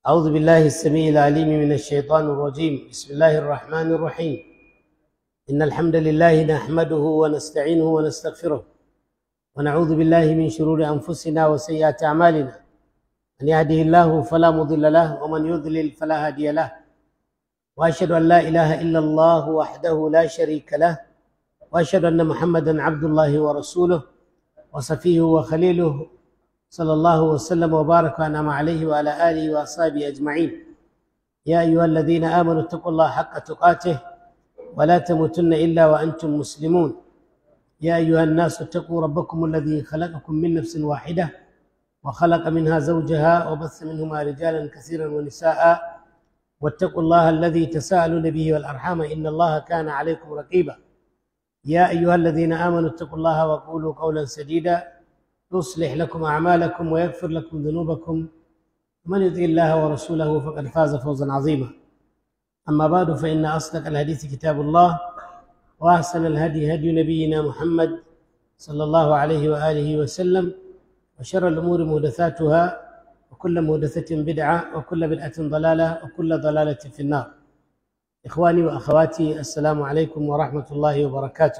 أعوذ بالله السميع العليم من الشيطان الرجيم بسم الله الرحمن الرحيم إن الحمد لله نحمده ونستعينه ونستغفره ونعوذ بالله من شرور أنفسنا وسيئات أعمالنا من يهده الله فلا مضل له ومن يضلل فلا هادي له وأشهد أن لا إله إلا الله وحده لا شريك له وأشهد أن محمدا عبد الله ورسوله وصفيه وخليله صلى الله وسلم وبارك وانعم عليه وعلى اله واصحابه اجمعين يا ايها الذين امنوا اتقوا الله حق تقاته ولا تموتن الا وانتم مسلمون يا ايها الناس اتقوا ربكم الذي خلقكم من نفس واحده وخلق منها زوجها وبث منهما رجالا كثيرا ونساء واتقوا الله الذي تساءلون به والارحام ان الله كان عليكم رقيبا يا ايها الذين امنوا اتقوا الله وقولوا قولا سديدا يصلح لكم أعمالكم ويغفر لكم ذنوبكم ومن يطع الله ورسوله فقد فاز فوزا عظيما أما بعد فإن أصدق الحديث كتاب الله وأحسن الهدي هدي نبينا محمد صلى الله عليه وآله وسلم وشر الأمور محدثاتها وكل محدثة بدعة وكل بدعة ضلالة وكل ضلالة في النار إخواني وأخواتي السلام عليكم ورحمة الله وبركاته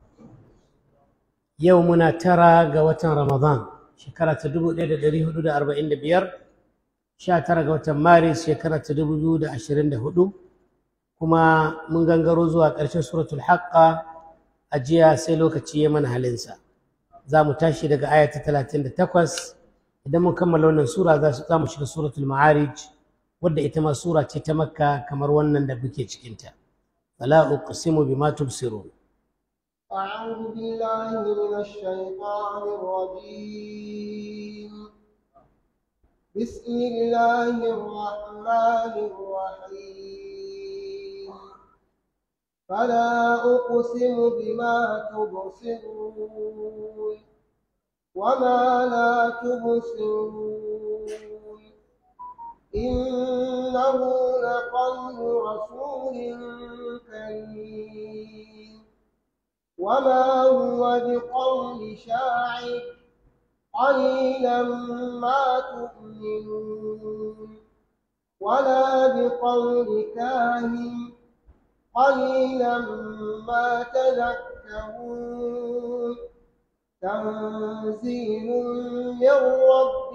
yau muna tara ga watan ramadan shekara ta dubu ɗaya da ɗari hudu da arba'in da biyar sha tara ga watan maris shekara ta dubu biyu da ashirin da hudu kuma mun gangaro zuwa ƙarshen suratul haqqa a jiya sai lokaci ya mana halinsa za mu tashi daga aya ta talatin da takwas idan mun kammala wannan sura za mu shiga suratul ma'arij wadda ita ma sura ce ta makka kamar wannan da muke cikinta fala uqsimu bima tubsirun أعوذ بالله من الشيطان الرجيم بسم الله الرحمن الرحيم فلا أقسم بما تبصرون وما لا تبصرون إنه لقول رسول كريم وما هو بقول شاعر قليلا ما تؤمنون ولا بقول كاهن قليلا ما تذكرون تنزيل من رب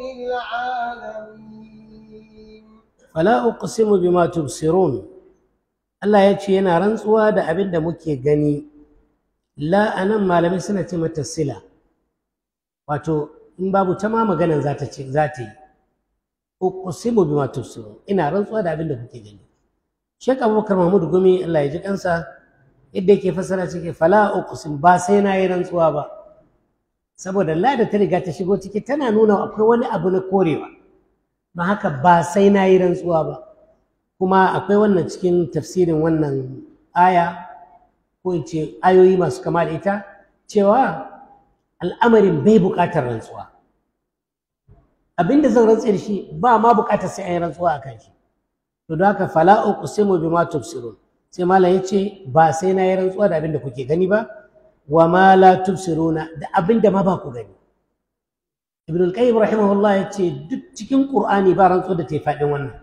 العالمين فلا أقسم بما تبصرون Allah ya ce yana rantsuwa da abin da muke gani la a nan malamai suna ce mata sila wato in babu ta ma maganan za ta ce za ta yi uqsimu bima tubsirun ina rantsuwa da abin da kuke gani Sheikh Abubakar Mahmud Gumi Allah ya ji kansa yadda yake fassara cike fala uqsim ba sai na yi rantsuwa ba saboda la da ta riga ta shigo ciki tana nuna akwai wani abu na korewa don haka ba sai na yi rantsuwa ba kuma akwai wannan cikin tafsirin wannan aya ko in ce ayoyi masu kama da ita cewa al'amarin bai buƙatar rantsuwa abinda zan rantse da shi ba ma buƙatar sai an yi rantsuwa a kan shi to don haka fala uqsimu bima tubsirun sai malam ya ce ba sai na yi rantsuwa da abinda kuke gani ba wa ma la tubsiruna da abinda ma ba ku gani ibn al-qayyim rahimahullah ya ce duk cikin qur'ani ba rantsuwa da ta yi faɗin wannan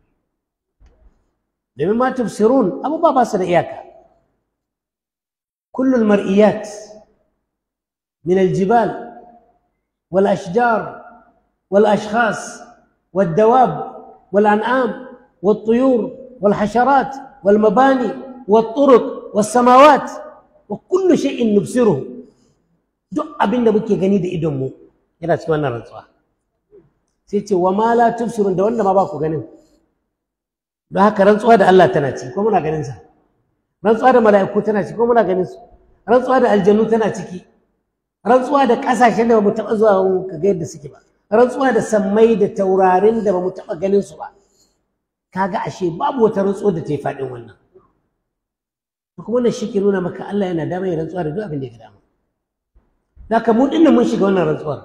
domin ma tubsirun abubuwa ba su da iyaka كل المرئيات من الجبال والأشجار والأشخاص والدواب والأنعام والطيور والحشرات والمباني والطرق والسماوات وكل شيء نبصره duk abin da muke gani da idonmu yana cikin wannan rantsuwa sai ce wa ma la tubsirun da wanda ma ba ku ganin don haka rantsuwa da Allah tana ci ko muna ganin sa rantsuwa da mala'iku tana ciki ko muna ganin su rantsuwa da aljannu tana ciki rantsuwa da ƙasashen da bamu taɓa zuwa mu ga yadda suke ba rantsuwa da sammai da taurarin da bamu taɓa ganin su ba kaga ashe babu wata rantsuwa da ta yi faɗin wannan kuma wannan shi ke nuna maka Allah yana dama ya rantsuwa da duk abin da ya dama Daka mu dinnan mun shiga wannan rantsuwar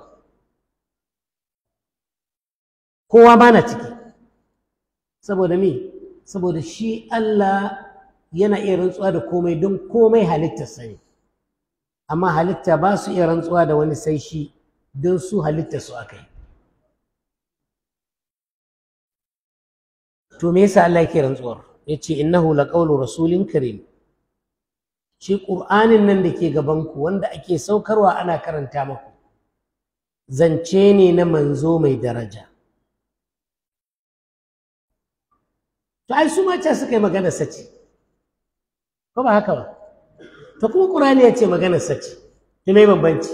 kowa ma na ciki saboda me saboda shi Allah yana iya rantsuwa da komai don komai halittarsa ne amma halitta ba su iya rantsuwa da wani sai shi don su halittarsu aka yi to me yasa Allah yake rantsuwar yace innahu laqawlu rasulin karim shi qur'anin nan da ke gaban ku wanda ake saukarwa ana karanta maku zance ne na manzo mai daraja to ai su ma ce suka yi magana sace ko ba haka ba to kuma qur'ani ya ce magana sace to me bambanci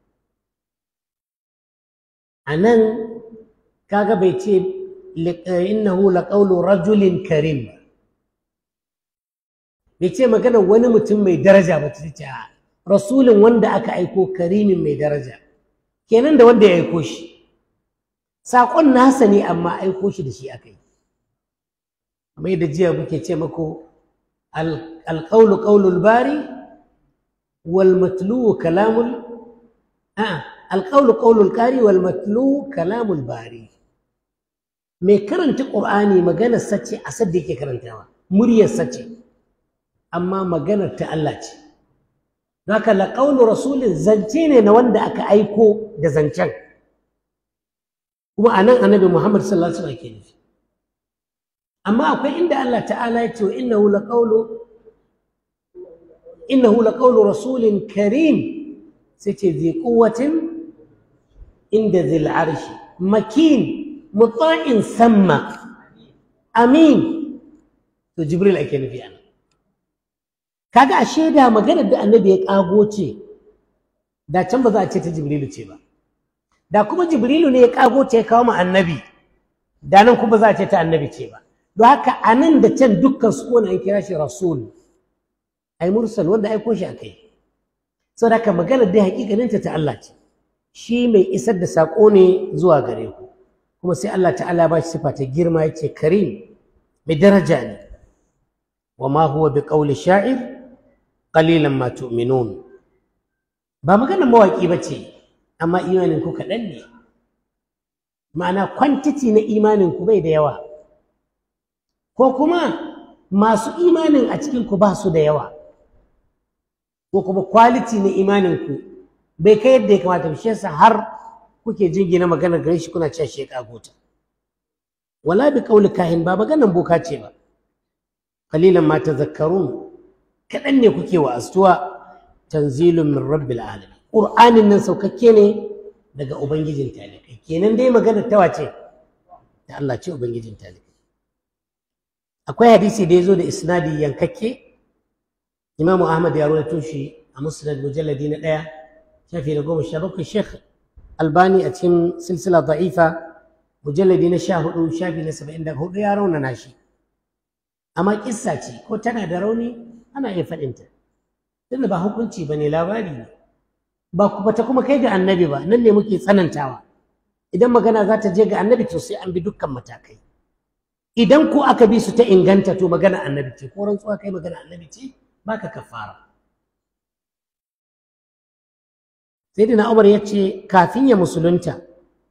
anan kaga bai ce innahu laqawlu rajulin karim bai ce magana wani mutum mai daraja ba ta ce rasulin wanda aka aiko karimin mai daraja kenan da wanda ya aiko shi saƙon nasa ne amma aiko shi da shi aka yi kamar yadda jiya muke ce mako alƙaulu ƙaulul bari wal matluwu kalamul a alƙaulu ƙaulul ƙari wal matluwu kalamul bari mai karanta ƙur'ani maganar sace a sadda yake karantawa muryar sace amma maganar ta Allah ce haka laƙaunu rasulin zance ne na wanda aka aiko da zancen kuma a nan annabi muhammad sallallahu alaihi wasallam ke nufi amma akwai inda Allah ta'ala ya ce wa innahu laqawlu innahu laqawlu rasulin karim sai ce zai quwwatin inda zil arshi makin mutsa'in samma amin to jibril ake nufi ana kaga a shaida maganar da annabi ya kago ce da can ba za a ce ta jibrilu ce ba da kuma jibrilu ne ya kago ce ya kawo ma annabi da nan kuma za a ce ta annabi ce ba don haka a nan da can dukkan su wani an kira shi rasul ai mursal wanda aiko shi akai saboda haka maganar dai hakikaninta ta Allah ce shi mai isar da saƙo ne zuwa gare ku kuma sai Allah ta'ala ba shi sifa ta girma yace karim mai daraja ne wa ma huwa bi qawli sha'ir qalilan ma tu'minun ba magana mawaki bace amma imanin ku kaɗan ne ma'ana kwantiti na imanin ku bai da yawa ko kuma masu imanin a cikin ku ba su da yawa ko kuma quality na imanin ku bai kai yadda ya kamata shi yasa har kuke jingina maganar gare shi kuna cewa shi ya gota wala bi qawli kahin ba maganar boka ce ba qalilan ma tadhakkarun kadan ne kuke wa astuwa tanzilun min rabbil alamin qur'anin nan saukakke ne daga ubangijin talikai kenan dai maganar ta wace da Allah ce ubangijin talikai akwai hadisi da yazo da isnadi yankakke Imam Ahmad ya rawaito shi a Musnad mujalladi na ɗaya shafi na goma sha bakwai Sheikh albani a cikin silsila da'ifa mujalladi na sha hudu shafi na saba'in da hudu ya raunana shi amma kissa ce ko tana da rauni ana iya faɗinta tunda ba hukunci ba ne labari ne ba ku ta kuma kai ga annabi ba nan ne muke tsanantawa idan magana za ta je ga annabi to sai an bi dukkan matakai idan ko aka bi su ta inganta to magana annabi ce ko rantsuwa kai magana annabi ce baka kafara Sayyidina Umar ya ce kafin ya musulunta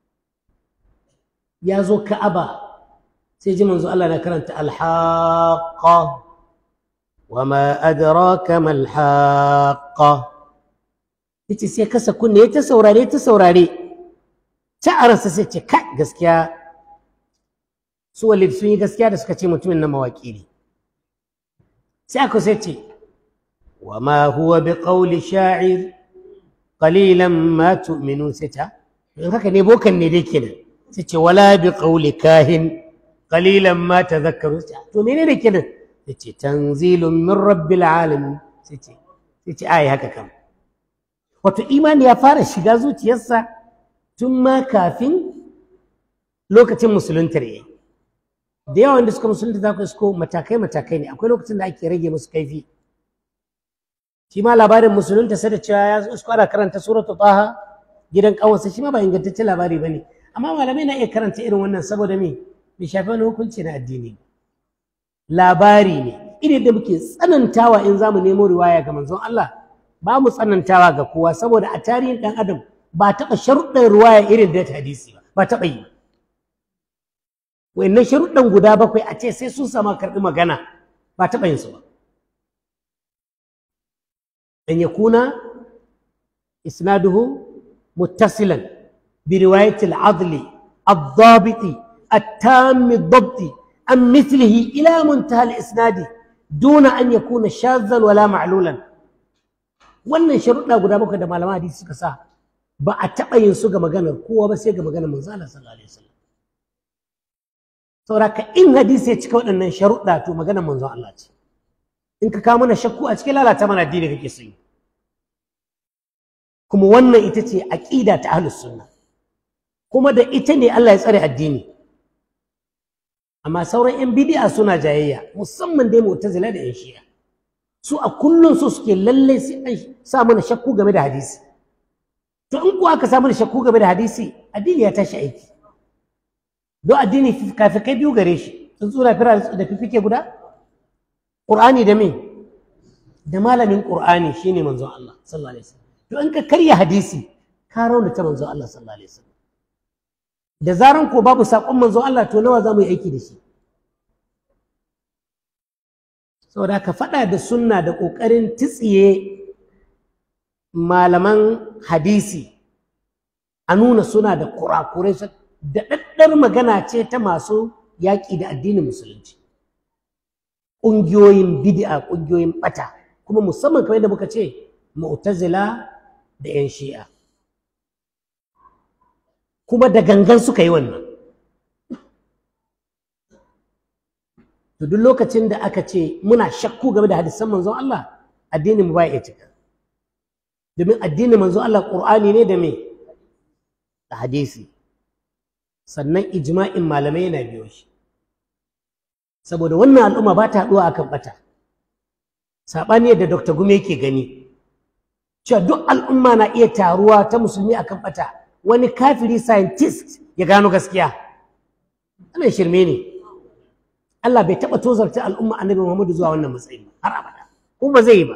ya zo Ka'aba sai ji manzo Allah na karanta alhaqa wa ma adraka mal haqa yace sai kasa kunne ya ta saurare ta saurare ta aransa sai ce kai gaskiya su walid sun yi gaskiya da suka ce mutumin na mawaki ne sai aka sai ce wa ma huwa bi qawli sha'ir qalilan ma tu'minun sai ta in haka ne bokan ne dai kenan sai ce wala bi qawli kahin qalilan ma tadhakkaru to menene kenan sai ce tanzilun min rabbil alamin sai ce sai ce ai haka kam wato imani ya fara shiga zuciyarsa tun ma kafin lokacin musuluntar yayi da yawan da suka musulunta za ku isko matakai matakai ne akwai lokacin da ake rage musu kaifi shi ma labarin musulunta sai da cewa ya isko ana karanta suratu taha gidan kawansa shi ma ba ingantaccen labari bane amma malamai na iya karanta irin wannan saboda me bai shafi wani hukunci na addini labari ne irin da muke tsanantawa in zamu nemo riwaya ga manzon Allah ba mu tsanantawa ga kowa saboda a tarihin dan adam ba taɓa sharuɗin riwaya irin da hadisi ba ba taɓa yi wayannan sharuɗan guda bakwai a ce sai sun sama karɓi magana ba taɓa yin su ba an yakuna isnaduhu muttasilan bi riwayati al-adli الضابط التام الضبط an mithlihi ila muntaha al-isnadi duna an yakuna shadhan wala ma'lulan wannan sharuɗa guda bakwai da malaman hadisi suka sa ba a taɓa yin su ga maganar kowa ba sai ga maganar manzo Allah sallallahu alaihi wasallam saboda ka in hadisi ya cika waɗannan sharuɗa to maganar manzo Allah ce in ka kawo mana shakku a cikin lalata mana addini kake so kuma wannan ita ce aqida ta ahlus sunna kuma da ita ne Allah ya tsare addini amma sauran yan bid'a suna jayayya musamman dai mu'tazila da yan shi'a su a kullun su suke lalle sai an sa mana shakku game da hadisi to in kuwa aka sa mana shakku game da hadisi addini ya tashi aiki don addini kai biyu gare shi tsuntsura fira da fifike guda Qur'ani da me da malamin Qur'ani shine manzon Allah sallallahu alaihi wasallam to in ka karya hadisi ka raunata manzon Allah sallallahu alaihi wasallam da zaran ko babu sakon manzon Allah to nawa za mu yi aiki da shi saboda ka faɗa da sunna da ƙoƙarin titsiye malaman hadisi a nuna suna da kurakurai da ɗaɗɗar magana ce ta masu yaƙi da addinin musulunci ƙungiyoyin bid'a ƙungiyoyin ɓata kuma musamman kamar yadda muka ce mu'tazila da 'yan shi'a kuma da gangan suka yi wannan to duk lokacin da aka ce muna shakku game da hadisan manzon Allah addinin mu ba ya cika domin addinin manzon Allah Qur'ani ne da me da hadisi sannan ijma'in malamai yana biyo shi saboda wannan al'umma ba ta haɗuwa akan bata saɓani da Dr. Gume yake gani cewa duk al'umma na iya taruwa ta musulmi akan bata wani kafiri scientist ya gano gaskiya wannan shirme ne Allah bai taɓa tozarta al'umma annabi Muhammadu zuwa wannan matsayin har abada kuma ba zai yi ba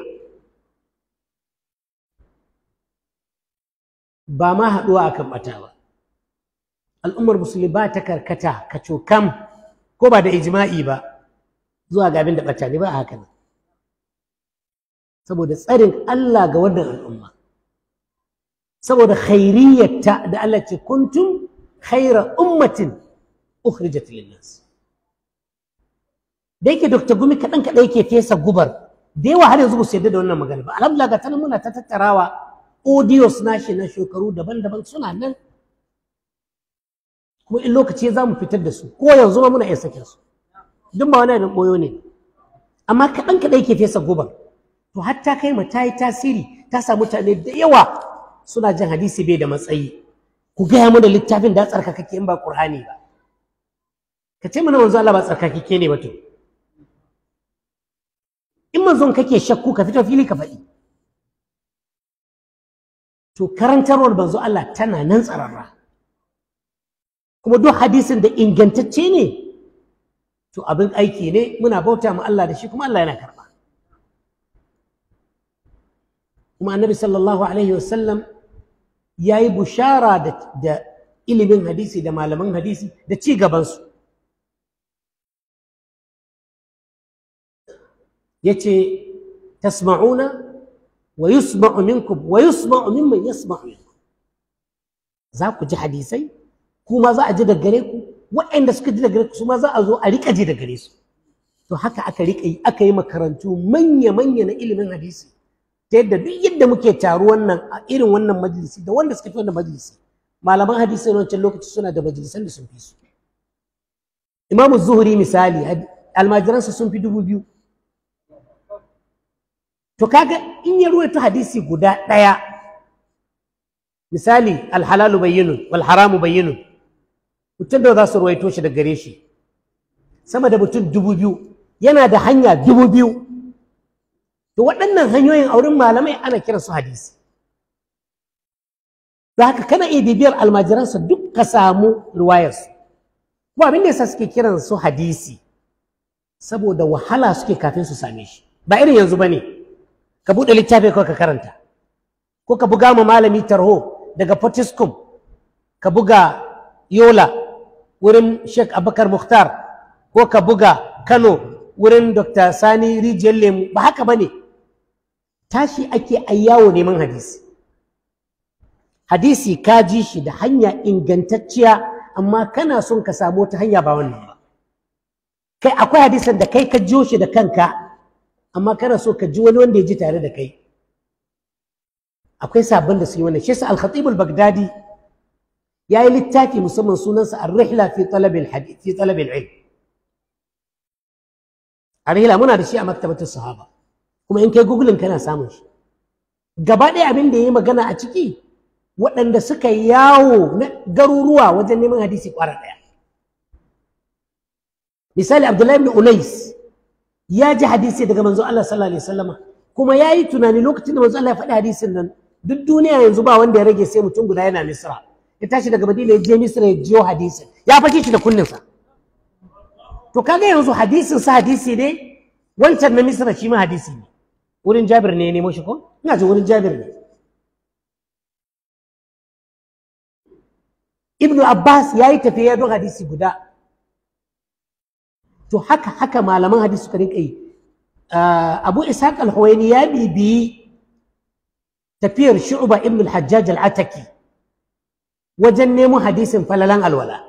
ba ma haɗuwa akan ɓata ba al'ummar musulmi ba ta karkata ka cokam ko ba da ijma'i ba zuwa ga abin da ɓata ne ba a haka nan saboda tsarin Allah ga wannan al'umma saboda khairiyyata da Allah ce kuntum khaira ummatin ukhrijat lin-nas da yake Dr. Gumi kaɗan kaɗan yake fesa gubar da yawa har yanzu ba su yarda da wannan magana ba alhamdulillah ga tanan muna ta tattarawa audios nashi na shekaru daban-daban suna nan kuma in lokaci za mu fitar da su ko yanzu ma muna iya sakin su duk ba wani abin boyo ne amma kaɗan kaɗan yake fesa gubar to har ta kai ma ta yi tasiri ta sa mutane da yawa suna jin hadisi bai da matsayi ku gaya mana littafin da tsarkakake in ba Qur'ani ba ka ce mana manzo Allah ba tsarkakake ne ba to in manzon kake shakku ka fito fili ka faɗi to karantarwar manzo Allah tana nan tsararra kuma duk hadisin da ingantacce ne to abin aiki ne muna bauta ma Allah da shi kuma Allah yana karɓa kuma annabi sallallahu alaihi wasallam ya yi bushara da ilimin hadisi da malaman hadisi da ci gabansu ya ce tasma'una wa yusma'u minkum wa yusma'u mimman yasma'u minkum za ku ji hadisai kuma za a ji da gare ku waɗanda suka ji da gare ku su ma za a zo a riƙa ji da gare su to haka aka riƙa yi aka yi makarantu manya-manya na ilimin hadisi ta yadda duk yadda muke taru wannan a irin wannan majalisi da wanda suka fi wannan majalisi malaman hadisi na wancan lokaci suna da majalisan da sun fi su imamu zuhuri misali almajiransa sun fi dubu biyu to kaga in ya ruwaito hadisi guda ɗaya misali alhalalu bayyinun wal haramu bayyinun mutum da za su ruwaito shi da gare shi sama da mutum dubu biyu yana da hanya dubu biyu to waɗannan hanyoyin auren malamai ana kiran su hadisi da haka kana iya bibiyar almajiransa duk ka samu riwayarsu kuma abin da yasa suke kiran su hadisi saboda wahala suke kafin su same shi ba irin yanzu ba ne ka buɗe littafi kawai ka karanta ko ka buga ma malami tarho daga potiskum ka buga yola wurin sheikh abubakar muhtar ko ka buga kano wurin dr sani rijiyar lemu ba haka ba ne tashi ake ayyawo neman hadisi hadisi ka ji shi da hanya ingantacciya amma kana son ka samu wata hanya ba wannan ba kai akwai hadisan da kai ka jiyo shi da kanka amma kana so ka ji wani wanda ya ji tare da kai akwai sabon da su yi wannan shi yasa al-khatib al-baghdadi ya yi littafi musamman sunansa ar-rihla fi talab al-hadith fi talab al-ilm ar-rihla muna da shi a maktabatul sahaba kuma in kai googling kana samun shi gaba ɗaya abin da ya yi magana a ciki waɗanda suka yawo na garuruwa wajen neman hadisi ƙwara ɗaya misali abdullahi ibn unais ya ji hadisi daga manzo Allah sallallahu alaihi wasallama kuma ya yi tunani lokacin da manzo Allah ya faɗi hadisin nan duk duniya yanzu ba wanda ya rage sai mutum guda yana misra ya tashi daga madina ya je misra ya jiyo hadisin ya fashe shi da kunninsa to kaga yanzu hadisin sa hadisi ne wancan na misra shi ma hadisi ne wurin jabir ne ya nemo shi ko ina ji wurin jabir ne ibnu abbas ya yi tafiya don hadisi guda to haka haka malaman hadisi suka rinka yi abu ishaq al-huwaini ya bibiyi tafiyar shu'ba ibn al-hajjaj al-ataki wajen nemo hadisin falalan alwala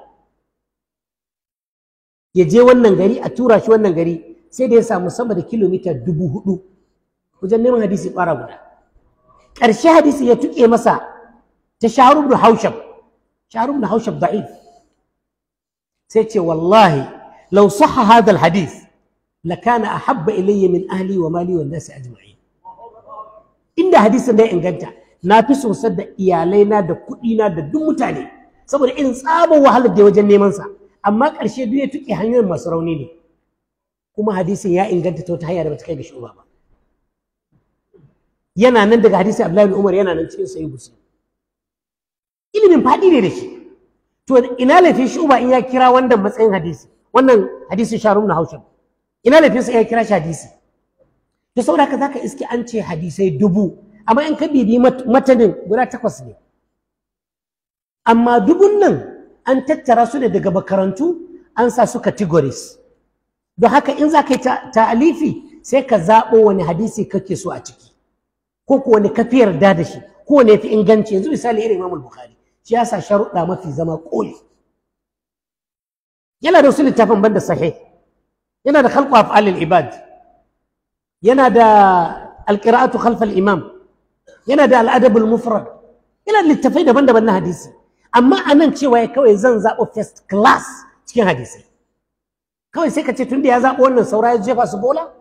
ya je wannan gari a tura shi wannan gari sai da ya samu sama da kilomita dubu hudu wajen neman hadisi ƙwara guda ƙarshe hadisi ya tuƙe masa ta shaharu ibn haushab shaharu ibn haushab da'if sai ce wallahi law sahha hadha al-hadith lakana ahabba ilayya min ahli wa mali wan nasi ajma'in inda hadisin da ya inganta na fi sosar da iyalaina da kuɗina da duk mutane saboda irin tsabar wahalar da wajen neman sa amma ƙarshe duk ya tuƙe hanyoyin masu rauni ne kuma hadisin ya inganta ta wata hanya da bata kai ga shuba ba yana nan daga hadisin Abdullahi bin Umar yana nan cikin sahih Muslim ilimin faɗi ne da shi to ina laifin shuba in ya kira wannan matsayin hadisi wannan hadisin sharum na haushin ina laifin sa ya kira shi hadisi to saboda haka zaka iske an ce hadisai dubu amma in ka bibi matanin guda takwas ne amma dubun nan an tattara su ne daga makarantu an sa su categories don haka in za ka yi ta'alifi sai ka zaɓo wani hadisi kake so a ciki ko ko wani kafi yarda da shi ko wani fi inganci yanzu misali irin imamul bukhari shi ya sa sharuɗa mafi zama ƙoli yana da wasu littafin banda sahih yana da khalqu af'alil ibad yana da alqira'atu khalf imam yana da al'adabul mufrad yana da littafai daban-daban na hadisi amma anan cewa ya kawai zan zaɓo first class cikin hadisi kawai sai ka ce tunda ya zaɓo wannan saura ya jefa su bola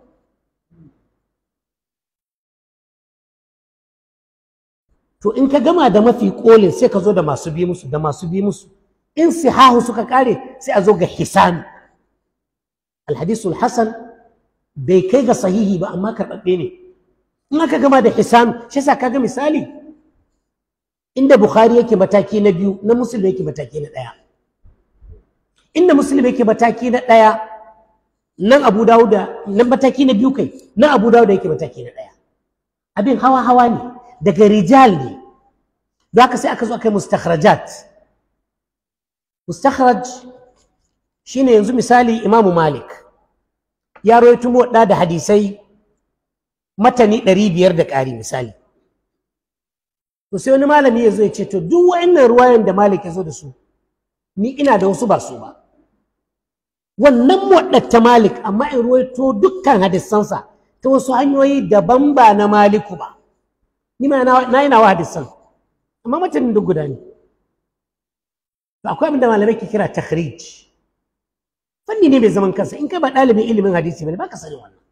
to in ka gama da mafi kolin sai ka zo da masu bi musu da masu bi musu in sihahu suka kare sai a zo ga hisan alhadisul hasan bai kai ga sahihi ba amma karɓaɓɓe ne in aka gama da hisan shi yasa kaga misali inda bukhari yake mataki na biyu na muslim yake mataki na ɗaya inda muslim yake mataki na ɗaya nan abu dawuda nan mataki na biyu kai nan abu dawuda yake mataki na ɗaya abin hawa hawa ne daga rijal ne da haka sai aka zo aka yi mustakhrajat mustakhraj shine yanzu misali imamu malik ya rawaito muwadda da hadisai matani ɗari biyar da ƙari misali to sai wani malami ya zo ya ce to duk wa'annan ruwayan da malik ya zo da su ni ina da wasu ba su ba wannan muwadda malik amma in ruwaito dukkan hadisansa ta wasu hanyoyi daban ba na maliku ba ni ma na yi nawa hadisan amma matanin duk guda ne akwai abin da malamai ke kira takhrij fanni ne mai zaman kansa in kai ba ɗalibin ilimin hadisi bane baka sani wannan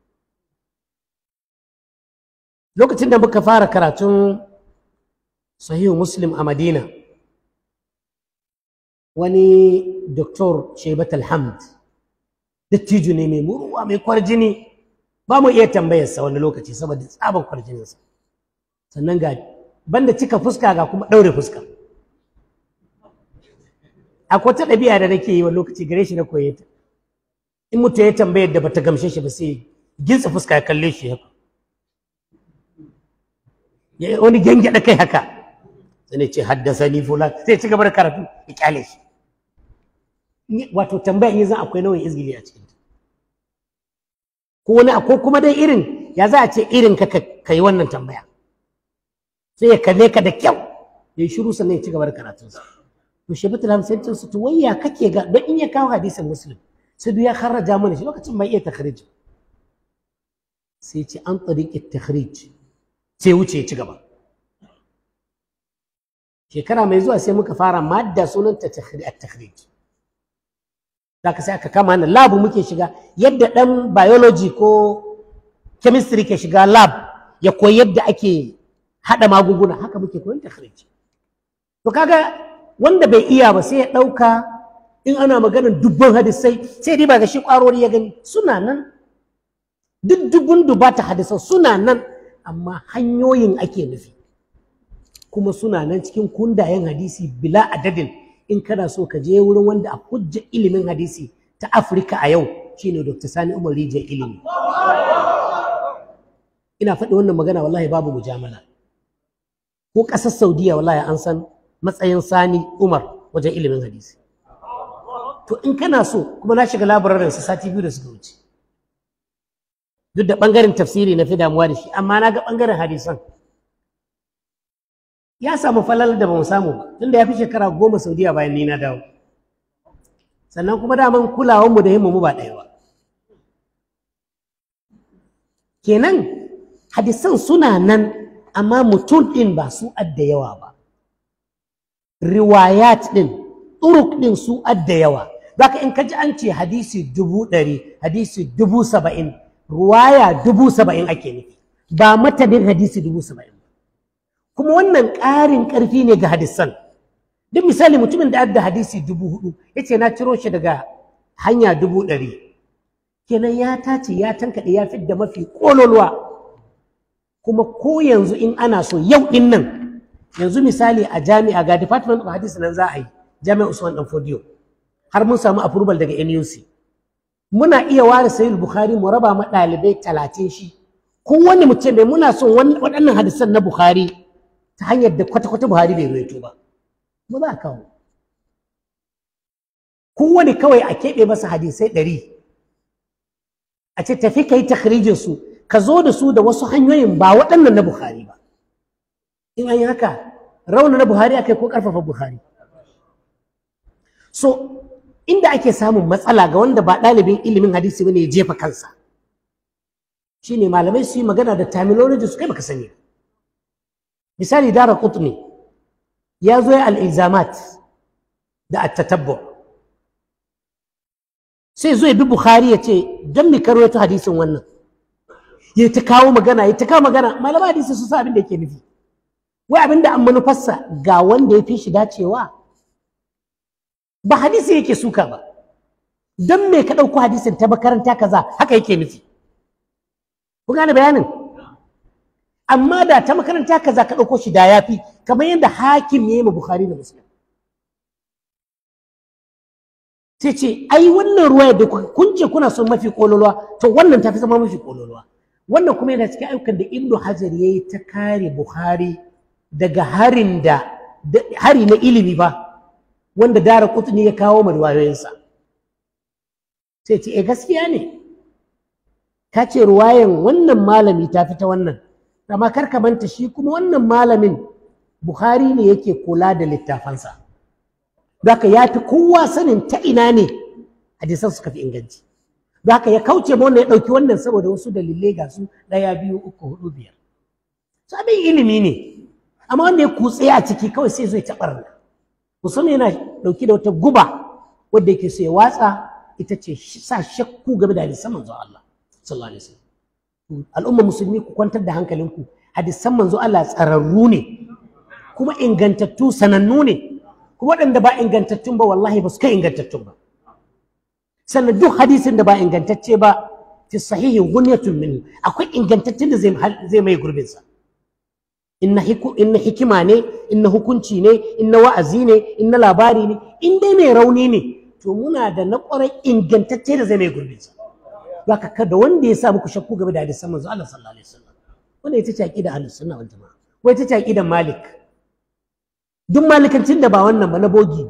lokacin da muka fara karatun sahihu muslim a madina wani doktor shaibat alhamd dattijo ne mai muruwa mai kwarjini ba mu iya tambayarsa wani lokaci saboda tsaban kwarjininsa sannan ga banda cika fuska ga kuma ɗaure fuska akwai ta ɗabi'a da nake yi wa lokaci gare shi na koye ta in mutum ya tambayar da bata gamshe shi ba sai gintsa fuska ya kalle shi haka ya wani gyangyaɗa kai haka sai ce haddasa ni fulan sai ci gaba da karatu ya kyale shi wato tambaya in zan akwai nauyin izgili a cikinta ko wani ko kuma dai irin ya za a ce irin ka ka yi wannan tambaya sai ya kalle ka da kyau ya yi shiru sannan ya ci gaba da karatunsa to shi bitul hamsin su to wayya kake ga don in ya kawo hadisin muslim sai duk ya kharraja mana shi lokacin bai iya takhrij sai ce an tsariƙi takhrij sai wuce ya ci gaba shekara mai zuwa sai muka fara madda sunanta takhrij da ka sai aka kama na lab muke shiga yadda ɗan biology ko chemistry ke shiga lab ya koyi yadda ake haɗa magunguna haka muke koyon takhrij to kaga wanda bai iya ba sai ya ɗauka in ana maganar dubban hadisai sai dai ba ga shi ƙwarori ya gani suna nan duk dubun dubata hadisan suna nan amma hanyoyin ake nufi kuma suna nan cikin kundayen hadisi bila adadin in kana so ka je wurin wanda a hujja ilimin hadisi ta afirka a yau shine dr sani umar rijiyar ilimi ina faɗi wannan magana wallahi babu mujamala ko ƙasar saudiya wallahi an san matsayin sani umar wajen ilimin hadisi to in kana so kuma na shiga labararin su sati biyu da suka wuce duk da ɓangaren tafsiri na fi damuwa da shi amma na ga ɓangaren hadisan ya samu falal da ba mu samu ba tunda ya fi shekara goma saudiya bayan ni na dawo sannan kuma daman kulawanmu da himmu mu ba ɗaya ba kenan hadisan suna nan amma mutum ɗin ba su adda yawa ba riwayat ɗin turuk ɗin su adda yawa zaka in ka ji an ce hadisi dubu ɗari hadisi dubu saba'in ruwaya dubu saba'in ake nufi ba matanin hadisi dubu saba'in kuma wannan ƙarin ƙarfi ne ga hadisan duk misali mutumin da adda hadisi dubu hudu ya ce na ciro shi daga hanya dubu ɗari kenan ya tace ya tankaɗe ya fidda mafi ƙololuwa kuma ko yanzu in ana so yau ɗin nan yanzu misali a jami'a ga department of hadisi nan za a yi jami'a usman dan fodiyo har mun samu approval daga nuc muna iya ware sayil bukhari mu raba ma ɗalibai talatin shi kowane mutum mai muna son waɗannan hadisan na bukhari ta hanyar da kwata-kwata buhari bai ruwaito ba ba za a kawo kowane kawai a keɓe masa hadisai ɗari a ce tafi ka yi takhrijin su ka zo da su da wasu hanyoyin ba waɗannan na bukhari ba in an yi haka rauna na buhari akai ko ƙarfafa buhari so inda ake samun matsala ga wanda ba ɗalibin ilimin hadisi bane ya jefa kansa shine malamai su yi magana da terminology su kai baka sani misali dara qutni ya zo ya al-ilzamat da at-tatabbu sai zo ya bi bukhari ya ce dan mi karo ta hadisin wannan ya ta kawo magana ya ta kawo magana malamai hadisi su sa abin da yake nufi wai abin da an manufarsa ga wanda ya fi shi dacewa ba hadisi yake suka ba don me ka ɗauko hadisin ta makaranta kaza haka yake nufi ku gane bayanin amma da ta makaranta kaza ka ɗauko shi da ya fi kamar yadda hakim ya yi ma bukhari da muslim sai ce ai wannan ruwa da kun ce kuna son mafi kololuwa to wannan ta fi zama mafi kololuwa wannan kuma yana cikin ayyukan da ibnu hajar ya yi ta kare bukhari daga harin da hari na ilimi ba wanda dara kutuni ya kawo ma riwayoyinsa sai ce eh gaskiya ne ka ce ruwayan wannan malami ta fita wannan amma kar ka manta shi kuma wannan malamin bukhari ne yake kula da littafansa haka ya fi kowa sanin ta ina ne hadisan suka fi inganci haka ya kauce ma wanda ya ɗauki wannan saboda wasu dalilai ga su ɗaya biyu uku hudu biyar su abin ilimi ne amma wanda ya kutse a ciki kawai sai zai taɓar musamman yana ɗauki da wata guba wadda yake so ya watsa ita ce sa shakku game da hadisan manzo Allah sallallahu alaihi wasallam al'umma musulmi ku kwantar da hankalinku hadisan manzo Allah tsararru ne kuma ingantattu sanannu ne kuma waɗanda ba ingantattun ba wallahi ba su kai ingantattun ba sannan duk hadisin da ba ingantacce ba fi sahihin gunyatun minhu akwai ingantaccen da zai mai gurbinsa inna hikima ne inna hukunci ne inna wa'azi ne inna labari ne in dai mai rauni ne to muna da na ƙwarai ingantacce da zai mai gurbinsa haka kada wanda ya sa muku shakku game da hadisan manzo Allah sallallahu alaihi wasallam wanda ita ce aqida ahlus sunna wal jamaa ko ita ce aqidan malik duk malikancin da ba wannan ba na bogi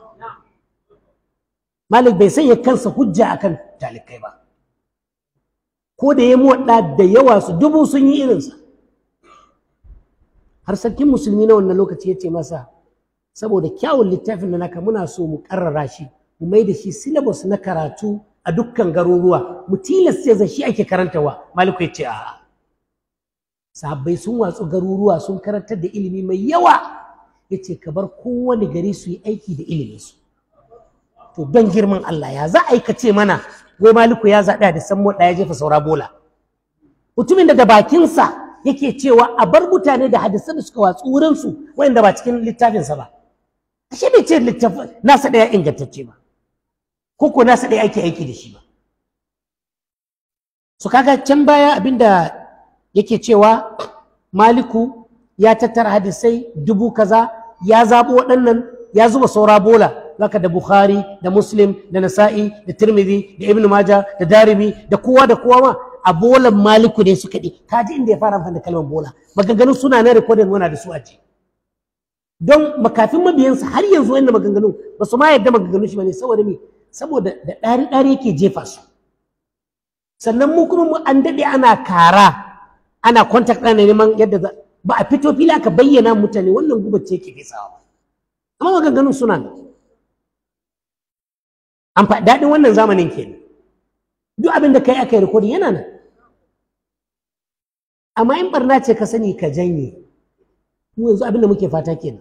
malik bai sanya kansa hujja akan talikai ba ko da ya muwadda da yawa su dubu sun yi irinsa har sarkin musulmi na wannan lokaci ya ce masa saboda kyawun littafin da naka muna so mu karrara shi mu mai da shi syllabus na karatu a dukkan garuruwa mu tilasta zai shi ake karantawa maliku ya ce a'a sahabbai sun watsu garuruwa sun karantar da ilimi mai yawa ya ce ka bar kowane gari su yi aiki da iliminsu to don girman Allah ya za a yi ce mana wai maliku ya zaɓi da san ya jefa saura bola mutumin da da bakinsa yake cewa a bar mutane da hadisan da suka watsu wurinsu wanda ba cikin littafinsa ba ashe bai ce littafin nasa ɗaya ingantacce ba ko ko nasa ɗaya ake aiki da shi ba su kaga can baya abinda yake cewa maliku ya tattara hadisai dubu kaza ya zaɓo waɗannan ya zuba saura bola zaka da bukhari da muslim da nasa'i da tirmidhi da ibn maja da darimi da kowa da kowa ma a bolan maliku ne suka ɗi kaji inda ya fara amfani da kalmar bola maganganun suna na rikodin wana da su a ce don makafin mabiyansa har yanzu wannan maganganun ba su ma yadda maganganun shi ba ne saboda me saboda da ɗari ɗari yake jefa su sannan mu kuma mu an daɗe ana kara ana contact ana neman yadda ba a fito fili aka bayyana mutane wannan gubar ce ke fesawa ba amma maganganun suna nan an fa daɗin wannan zamanin kenan duk abin da kai aka yi rikodin yana nan amma in barna ce ka sani ka janye mu yanzu abin da muke fata kenan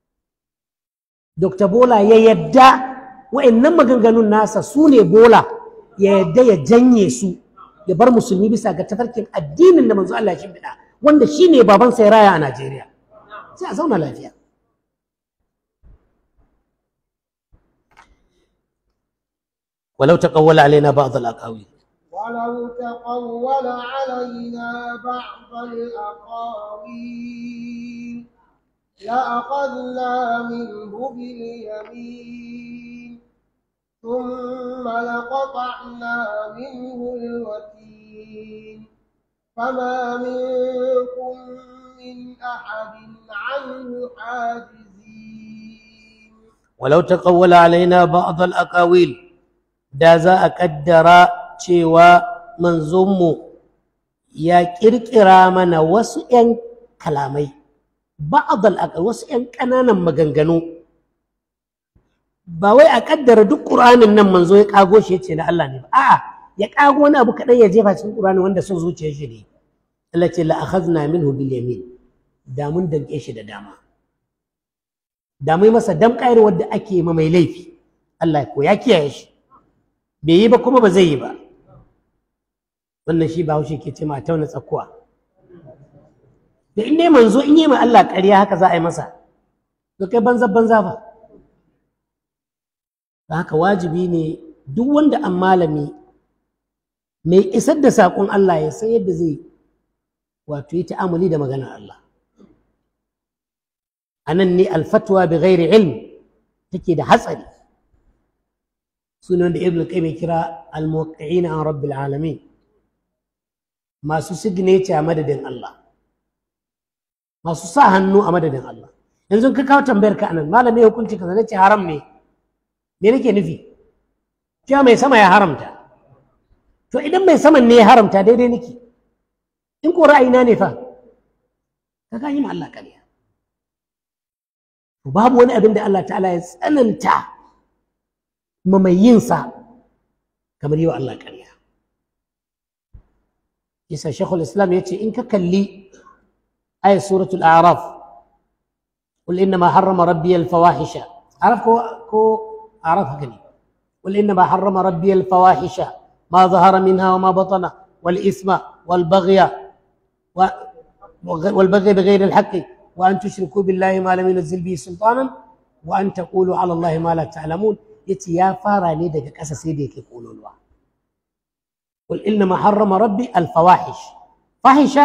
Dr. Bola ya yadda wa'annan maganganun nasa su ne Bola ya yadda ya janye su ya bar musulmi bisa ga tafarkin addinin da manzo Allah ya shimfiɗa wanda shi ne babansa ya raya a Najeriya sai a zauna lafiya ولو تقول علينا بعض الأقاويل ولو تقول علينا بعض الأقاويل لأخذنا منه باليمين ثم لقطعنا منه الوتين فما منكم من أحد عنه حاجزين ولو تقول علينا بعض الأقاويل da za a ƙaddara cewa manzonmu ya ƙirƙira mana wasu ‘yan kalamai ba'adal aqal wasu ‘yan ƙananan maganganu ba wai a ƙaddara duk ƙur'anin nan manzo ya ƙago shi ya ce na Allah ne ba a'a ya ƙago wani abu kaɗan ya jefa cikin ƙur'ani wanda son zuciyar shi ne Allah ce la akhadna minhu bil yamin da mun danƙe shi da dama da mai masa damƙayar wadda ake ma mai laifi Allah ko ya kiyaye shi bai yi ba kuma ba zai yi ba wannan shi ba haushe ke ce ma tauna tsakuwa da in dai manzo in yi ma Allah ƙarya haka za a yi masa to kai banza banza ba da haka wajibi ne duk wanda an malami mai isar da saƙon Allah ya san yadda zai wato yi ta'amuli da maganar Allah a nan ne alfatwa bi ghairi ilm take da hatsari sunan da ibn qayyim ya kira al-muwaqqi'in an rabbil alamin masu signature a madadin Allah masu sa hannu a madadin Allah yanzu ka kawo tambayar ka anan malami hukunci kaza nace haram ne me nake nufi cewa mai sama ya haramta to idan mai saman ne ya haramta daidai nake in ko ra'ayina ne fa ka ga yi ma Allah kariya babu wani abin da Allah ta'ala ya tsananta ma mai yinsa kamar yi wa Allah kariya yasa shekul islam ya ce in ka kalli ayat suratul a'raf قل إنما حرم ربي الفواحش عرف كو, كو أعرف هكذا قل إنما حرم ربي الفواحش ما ظهر منها وما بطن والإثم والبغي و والبغي بغير الحق وأن تشركوا بالله ما لم ينزل به سلطانا وأن تقولوا على الله ما لا تعلمون يتي يا فارا ني دغ قسا سي دي يقولوا لوا قل إنما حرم ربي الفواحش فاحشة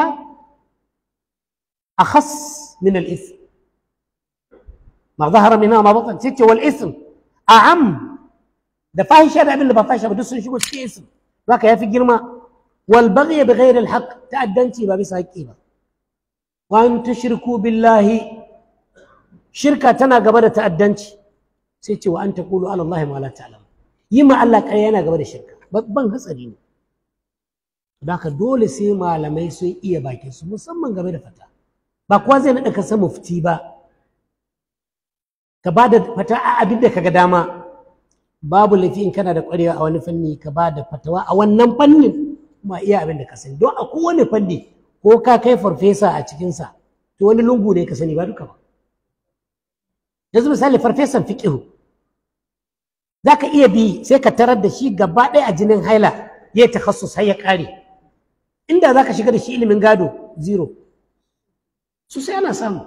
أخص من الإثم ما ظهر منها ما بطن ستة والإثم أعم da fahisha da abin da ba fahisha ba duk sun shigo cikin isim zaka yafi girma wal baghy bi ghairi al haqq ta'addanci ba bisa haƙƙi ba wa an tushriku billahi shirka tana gaba da ta'addanci sai ce wa an taqulu ala allahi ma la ta'lam yi ma Allah ƙarya yana gaba da shirka babban hatsari ne haka dole sai malamai sun iya bakin su musamman game da fata ba kowa zai naɗa ka san mufti ba ka ba da fata a abin da kaga dama babu laifi in kana da ƙwarewa a wani fanni ka ba da fatawa a wannan fannin kuma iya abin da ka sani don a kowane fanni ko ka kai farfesa a cikinsa to wani lungu ne ka sani ba duka ba yanzu misali farfesan fiƙihu za ka iya bi sai ka tarar da shi gaba ɗaya a jinin haila ya yi takassus har ya ƙare inda za ka shiga da shi ilimin gado zero su sai ana samu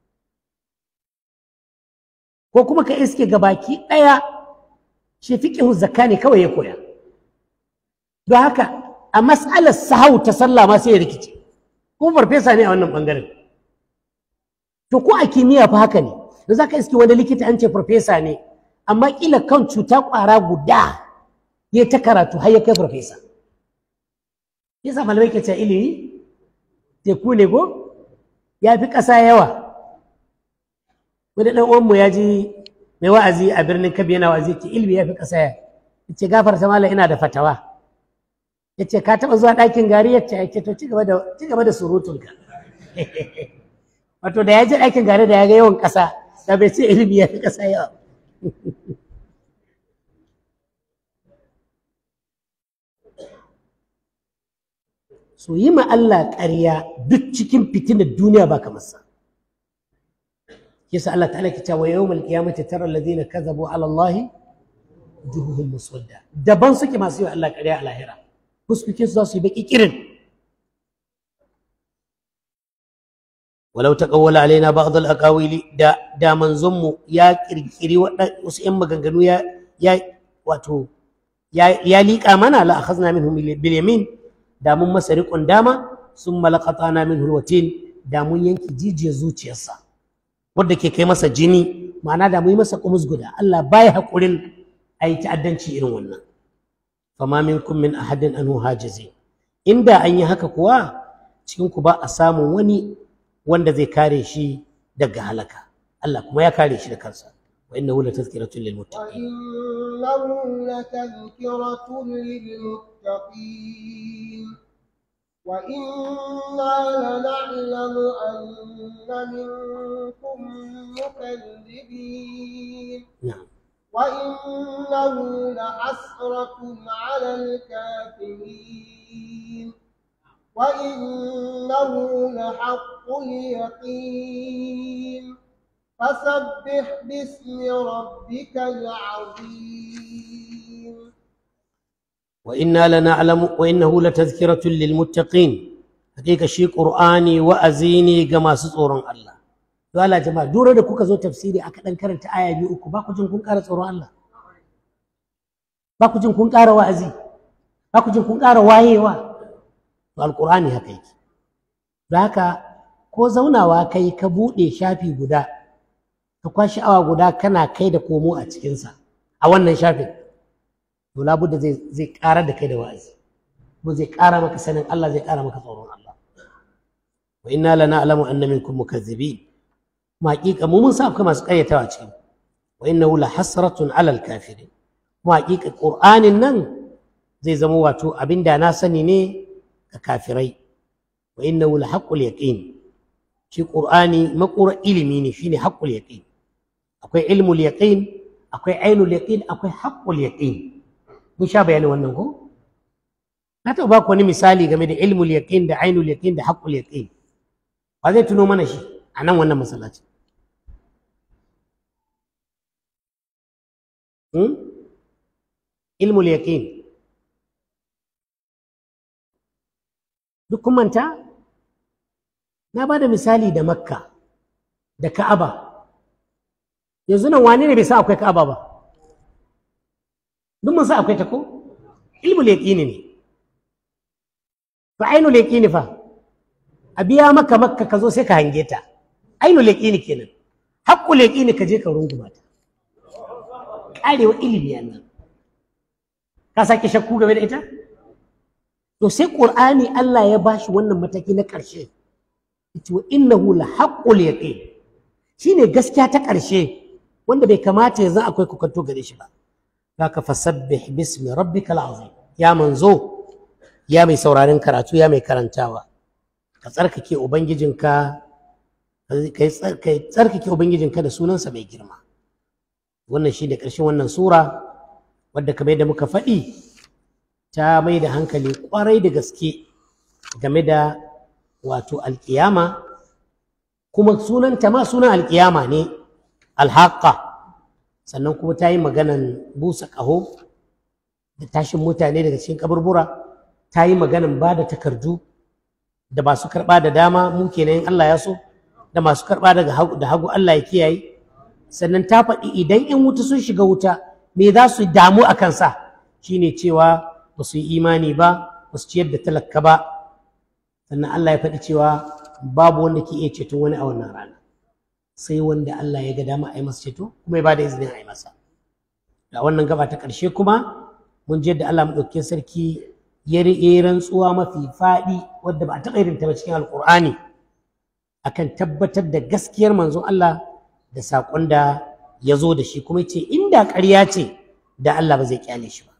ko kuma ka iske gabaki ɗaya shi fiƙihu zakka ne kawai ya koya don haka a mas'alar sahau ta sallah ma sai ya rikice kuma farfesa ne a wannan ɓangaren to ko a kimiyya fa haka ne da za ka iske wani likita an ce farfesa ne amma kila kan cuta ƙwara guda ya ta karatu har ya kai farfesa yasa malamai ke ce ilimi teku ne ko ya fi ƙasa yawa wani ɗan uwanmu ya ji mai wa'azi a birnin kabi yana wa'azi ce ilimi ya fi ƙasa ya ce gafarta malam ina da fatawa ya ce ka taɓa zuwa ɗakin gari ya ce ya ce to ci gaba da surutunka wato da ya je ɗakin gari da ya ga yawan ƙasa da bai ce ilimi ya fi ƙasa yawa so yi ma Allah ƙarya duk cikin fitinar duniya ba kamar sa yasa Allah ta'ala ke cewa yawmal qiyamati tara alladhina kadhabu ala Allah wujuhuhum muswadda daban suke masu yi wa Allah ƙarya a lahira fuskokin su za su yi baki kirin walau taqawwala alaina ba'd al-aqawili da da manzon mu ya kirkiri wasu ƴan maganganu ya ya wato ya ya liƙa mana la akhadna minhum bil yamin da mun masa riƙon dama sun malakatana min hulwatin da mun yanki jijiyar zuciyarsa wadda ke kai masa jini ma'ana da mun yi masa kumus guda Allah baya haƙurin a yi ta'addanci irin wannan fama minkum min ahadin anhu hajizi inda an yi haka kuwa cikin ku ba a samun wani wanda zai kare shi daga halaka Allah kuma ya kare shi da kansa wa innahu latazkiratun lil muttaqin وإنه لتذكرة للمتقين وإنا لنعلم أن منكم مكذبين na'am وإنه لحسرة على الكافرين وإنه لحق اليقين فسبح باسم ربك العظيم وإنا لنعلم وإنه لتذكرة للمتقين حقيقة شي قرآني وأزيني كما سطورا الله قال يا جماعة دورة da kuka zo tafsiri aka dan karanta aya biyu uku ba ku jin kun ƙara tsoron Allah ba ku jin kun ƙara wa'azi ba ku jin kun ƙara wayewa to alqur'ani haka yake da haka ko zaunawa kai ka buɗe shafi guda ka kwashi awa guda kana kai da komo a cikinsa a wannan shafin to labudda zai zai ƙara da kai da wa'azi ko zai ƙara maka sanin Allah zai ƙara maka tsoron Allah wa inna lana alamu anna minkum mukazzibin ma haƙiƙa mu mun sa akwai masu ƙaryatawa cikin wa innahu la hasratun alal kafirin mu haƙiƙa qur'anin nan zai zama wato abin da na sani ne ga kafirai wa innahu la haqqul yaqin shi qur'ani maƙura ilimi ne shine haqqul yaqin akwai ilmul yaqin akwai ainul yaqin akwai haqqul yaqin mun sha bayanin wannan ko na taɓa baku wani misali game da ilmul yaqin da ainul yaqin da haqqul yaqin ba zai tuno mana shi a nan wannan masallaci hmm? ilmul yaqin duk kun manta na ba da misali da makka da ka'aba yanzu nan wane ne bai sa akwai ka'aba ba duk mun sa akwai ta ko ilmul yaqini ne fa ainul yaqini fa a biya maka makka ka zo sai ka hange ta ainul yaqini kenan haqqul yaqini ka je ka runguma ta karewa ilimi nan ka sake shakku game da ita to sai qur'ani Allah ya bashi wannan mataki na ƙarshe yace wa innahu la haqqul yaqin shine gaskiya ta ƙarshe wanda bai kamata yanzu akwai kokanto gare shi ba zaka fasabbih bismi rabbikal azim ya manzo ya mai sauraron karatu ya mai karantawa ka tsarkake ubangijinka ka tsarkake ubangijinka da sunansa mai girma wannan shi da ƙarshen wannan sura wadda kamar yadda muka faɗi ta mai da hankali ƙwarai da gaske game da wato alƙiyama kuma sunanta ma sunan alƙiyama ne alhaƙa sannan kuma ta yi maganan busa ƙaho da tashin mutane daga cikin kaburbura ta yi maganan ba da takardu da masu karɓa da dama mu kenan in Allah ya so da masu karɓa daga hagu da hagu Allah ya kiyaye sannan ta faɗi idan in wuta sun shiga wuta me za su damu a kansa shine cewa ba su yi imani ba ba su ciyar da talaka ba sannan Allah ya faɗi cewa babu wanda ke iya ceton wani a wannan rana sai wanda Allah ya ga dama a yi masa ceto kuma ya ba da izinin a yi masa da wannan gaba ta ƙarshe kuma mun je da Allah maɗaukakin sarki ya riƙe rantsuwa mafi faɗi wadda ba a taɓa irin ta ba cikin alƙur'ani akan tabbatar da gaskiyar manzon Allah da saƙon da ya zo da shi kuma ce inda ƙarya ce da Allah ba zai kyale shi ba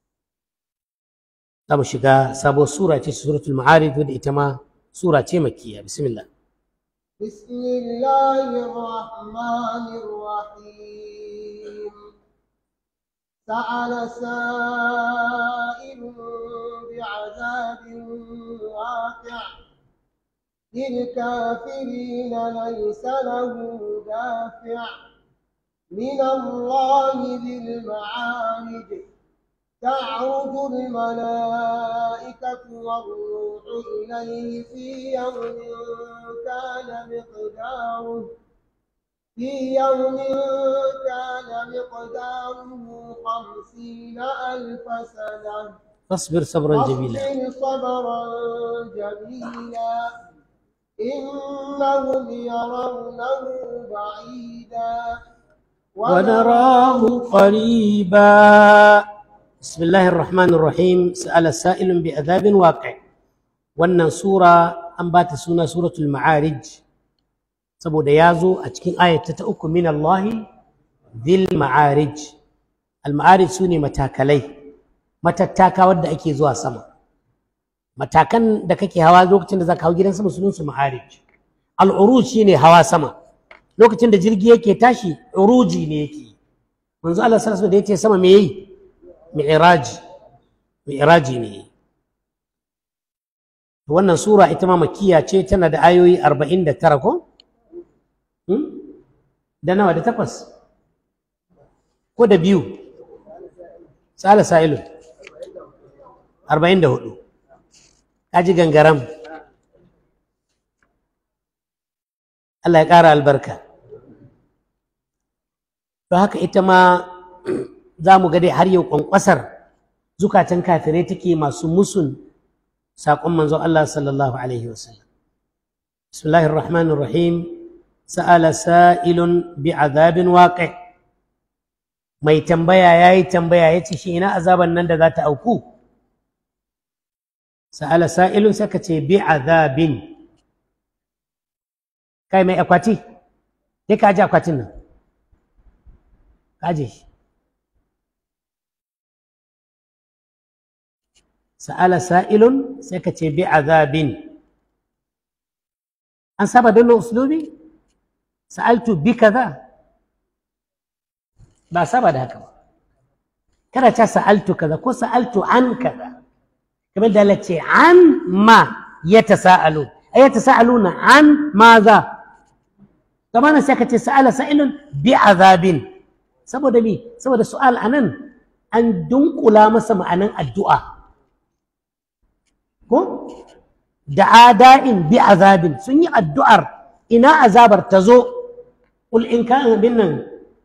za mu shiga sabuwar sura ce suratul ma'arij wadda ita ma sura ce makkiya bismillah بسم الله الرحمن الرحيم سأل سائل بعذاب واقع للكافرين ليس له دافع من الله ذي المعارج تعرج الملائكة والروح إليه في يوم كان مقداره في يوم كان مقداره خمسين ألف سنة فاصبر صبرا جميلا فاصبر صبرا جميلا إنهم يرونه بعيدا ونراه قريبا بسم الله الرحمن الرحيم سأل سائل بعذاب واقع wannan sura an ba ta suna suratul ma'arij saboda ya zo a cikin ayata ta uku min Allah dhil ma'arij al ma'arij sune matakalai matattaka wadda ake zuwa sama matakan da kake hawa lokacin da zaka hau gidan sama sunan su ma'arij al uruj shine hawa sama lokacin da jirgi yake tashi uruji ne yake manzo Allah sallallahu alaihi wasallam da yace sama me yayi mi'raji mi'raji ne wannan sura ita ma makiya ce tana da ayoyi 49 ko hmm? da nawa da takwas ko da biyu sala sa'ilun 44 kaji gangaram Allah ya ƙara albarka don haka ita ma za mu ga dai har yau ƙwanƙwasar zukatan kafirai take masu musun saƙon manzon Allah sallallahu alaihi wasallam bismillahir rahmanir rahim sa'ala sa'ilun bi azabin waqi mai tambaya yayi tambaya yace shi ina azaban nan da za ta auku sa'ala sa'ilun saka ce bi azabin kai mai akwati sai ka ji akwatin nan ka je shi sa'ala sa'ilun sai ka ce bi azabin an saba da uslubi sa'altu bi kaza ba saba da haka ba kada ta sa'altu kaza ko sa'altu an kaza kamar da lace an ma ya tasa'alu ay yatasaaluna an maza kamar sai ka ce sa'ala sa'ilun bi azabin saboda mi saboda su'al anan an dunkula masa ma'anan addu'a ko da ada'in bi azabin sun yi addu'ar ina azabar ta zo قل إن كان بنا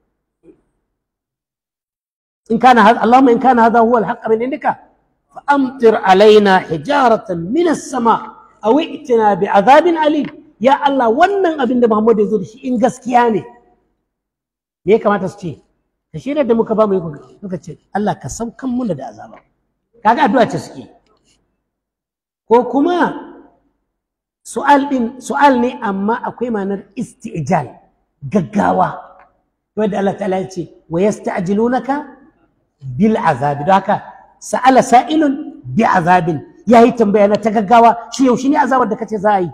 إن كان هذا اللهم إن كان هذا هو الحق من عندك فأمطر علينا حجارة من السماء أو ائتنا بعذاب أليم يا الله wannan abin da Muhammad ya zo da shi in gaskiya ne me ya kamata su ce ka shirya da muka ba mu muka ce Allah ka saukan muna da azaba kaga addu'a ce suke ko kuma su'al din su'al ne amma akwai ma'anar isti'jal gaggawa wanda Allah ta'ala ya ce wa yasta'jilunaka bil azabi don haka sa'ala sa'ilun bi azabin yayi tambaya na ta gaggawa shi yaushe ne azabar da kace za a yi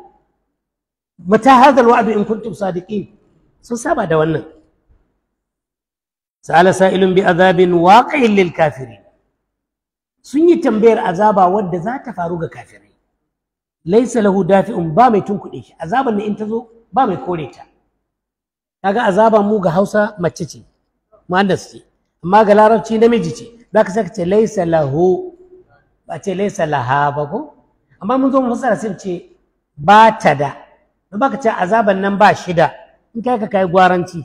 mata hadha alwa'd in kuntum sadiqin sun saba da wannan sa'ala sa'ilun bi azabin waqi'in lil kafirin sun yi tambayar azaba wadda za ta faru ga kafirai laisa lahu dafi'un ba mai tunkuɗe shi azaban ne in ta zo ba mai kore ta kaga azaban mu ga Hausa mace ce muannas ce amma ga larabci namiji ce zaka saka ce laisa lahu ba ce laisa laha ba ko amma mun zo mu fassara sai ce ba ta da don baka ce azaban nan ba shida in kai ka kai gwaranci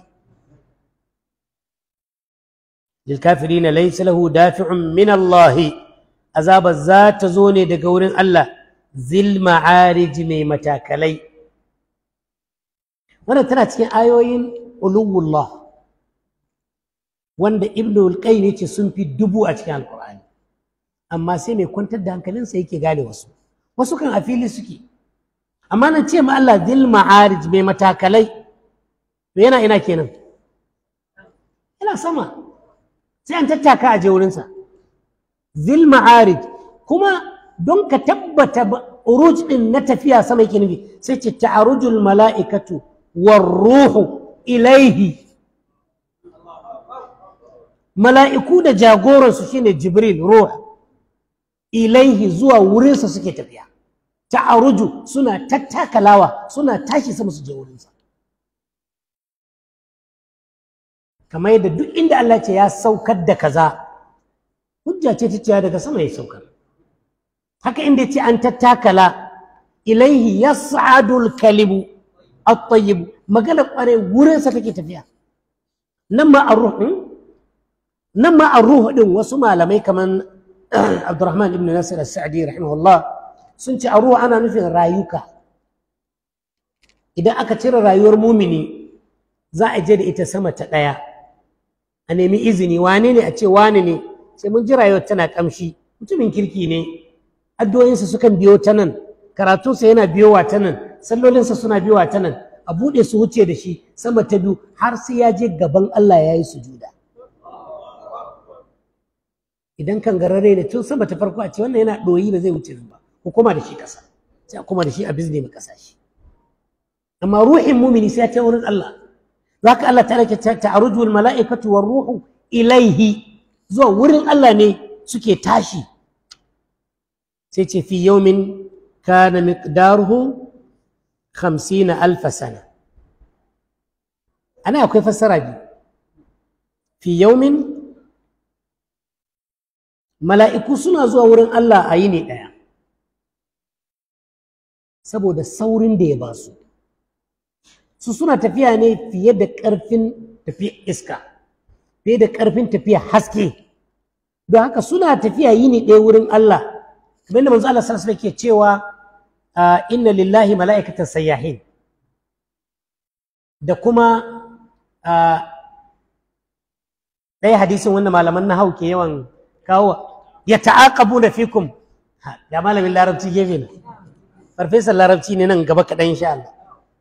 lil kafirina laysa lahu dafi'un min Allah azabar za ta zo ne daga wurin Allah zil ma'arij mai matakalai wannan tana cikin ayoyin uluwullah wanda ibnu al-qayyim yace sun fi dubu a cikin alqur'ani amma sai mai kwantar da hankalinsa yake gane wasu wasu kan a fili suke amma nan ce ma Allah zil ma'arij mai matakalai to yana ina kenan yana sama sai an tattaka a je wurinsa zil ma'arij kuma don ka tabbata uruj din na tafiya sama yake nufi sai ce ta'arujul mala'ikatu war ruhu ilaihi mala'iku da jagoransu shine jibril ruh ilaihi zuwa wurinsa suke tafiya ta'aruju suna tattakalawa suna tashi sama su je wurinsa kamar yadda duk inda Allah ce ya saukar da kaza hujja ce ta cewa daga sama ya saukar haka inda ce an tattakala ilaihi yas'adul kalibu at-tayyib magana kware wurinsa take tafiya nan ma ar-ruh nan ma ar-ruh din wasu malamai kaman Abdurrahman ibn Nasir as-Sa'di rahimahullah sun ce ar-ruh ana nufin rayuka idan aka cire rayuwar mumini za a je da ita sama ta ɗaya a nemi izini wane ne a ce wane ne sai mun ji rayuwar tana kamshi mutumin kirki ne addu'o'insa sukan biyo ta nan karatunsa yana biyowa ta nan sallolinsa suna biyowa ta nan a buɗe su wuce da shi sama ta biyu har sai ya je gaban Allah ya yi sujuda idan kan garare ne tun sama ta farko a ce wannan yana ɗoyi ba zai wuce nan ba ko kuma da shi ƙasa sai a kuma da shi a bizne mai ƙasa shi amma ruhin mumini sai ya ta wurin Allah zaka Allah ta lake ta'aruju wal mala'ikatu war ruhu ilaihi zuwa wurin Allah ne suke tashi sai ce fi yawmin kana miqdaruhu 50 alf sana ana akwai fassara biyu fi yawmin mala'iku suna zuwa wurin Allah a yini ɗaya saboda saurin da ya ba su su suna tafiya ne fiye da ƙarfin tafiya iska fiye da ƙarfin tafiya haske don haka suna tafiya yini ɗaya wurin Allah kamar yadda manzo Allah sallallahu alaihi ke cewa inna lillahi mala'ikatan sayyahin da kuma ɗaya hadisin wanda malaman na ke yawan kawo ya ta'aqabu da fikum ga malamin larabci gefe na farfesan larabci ne nan gaba kaɗan insha Allah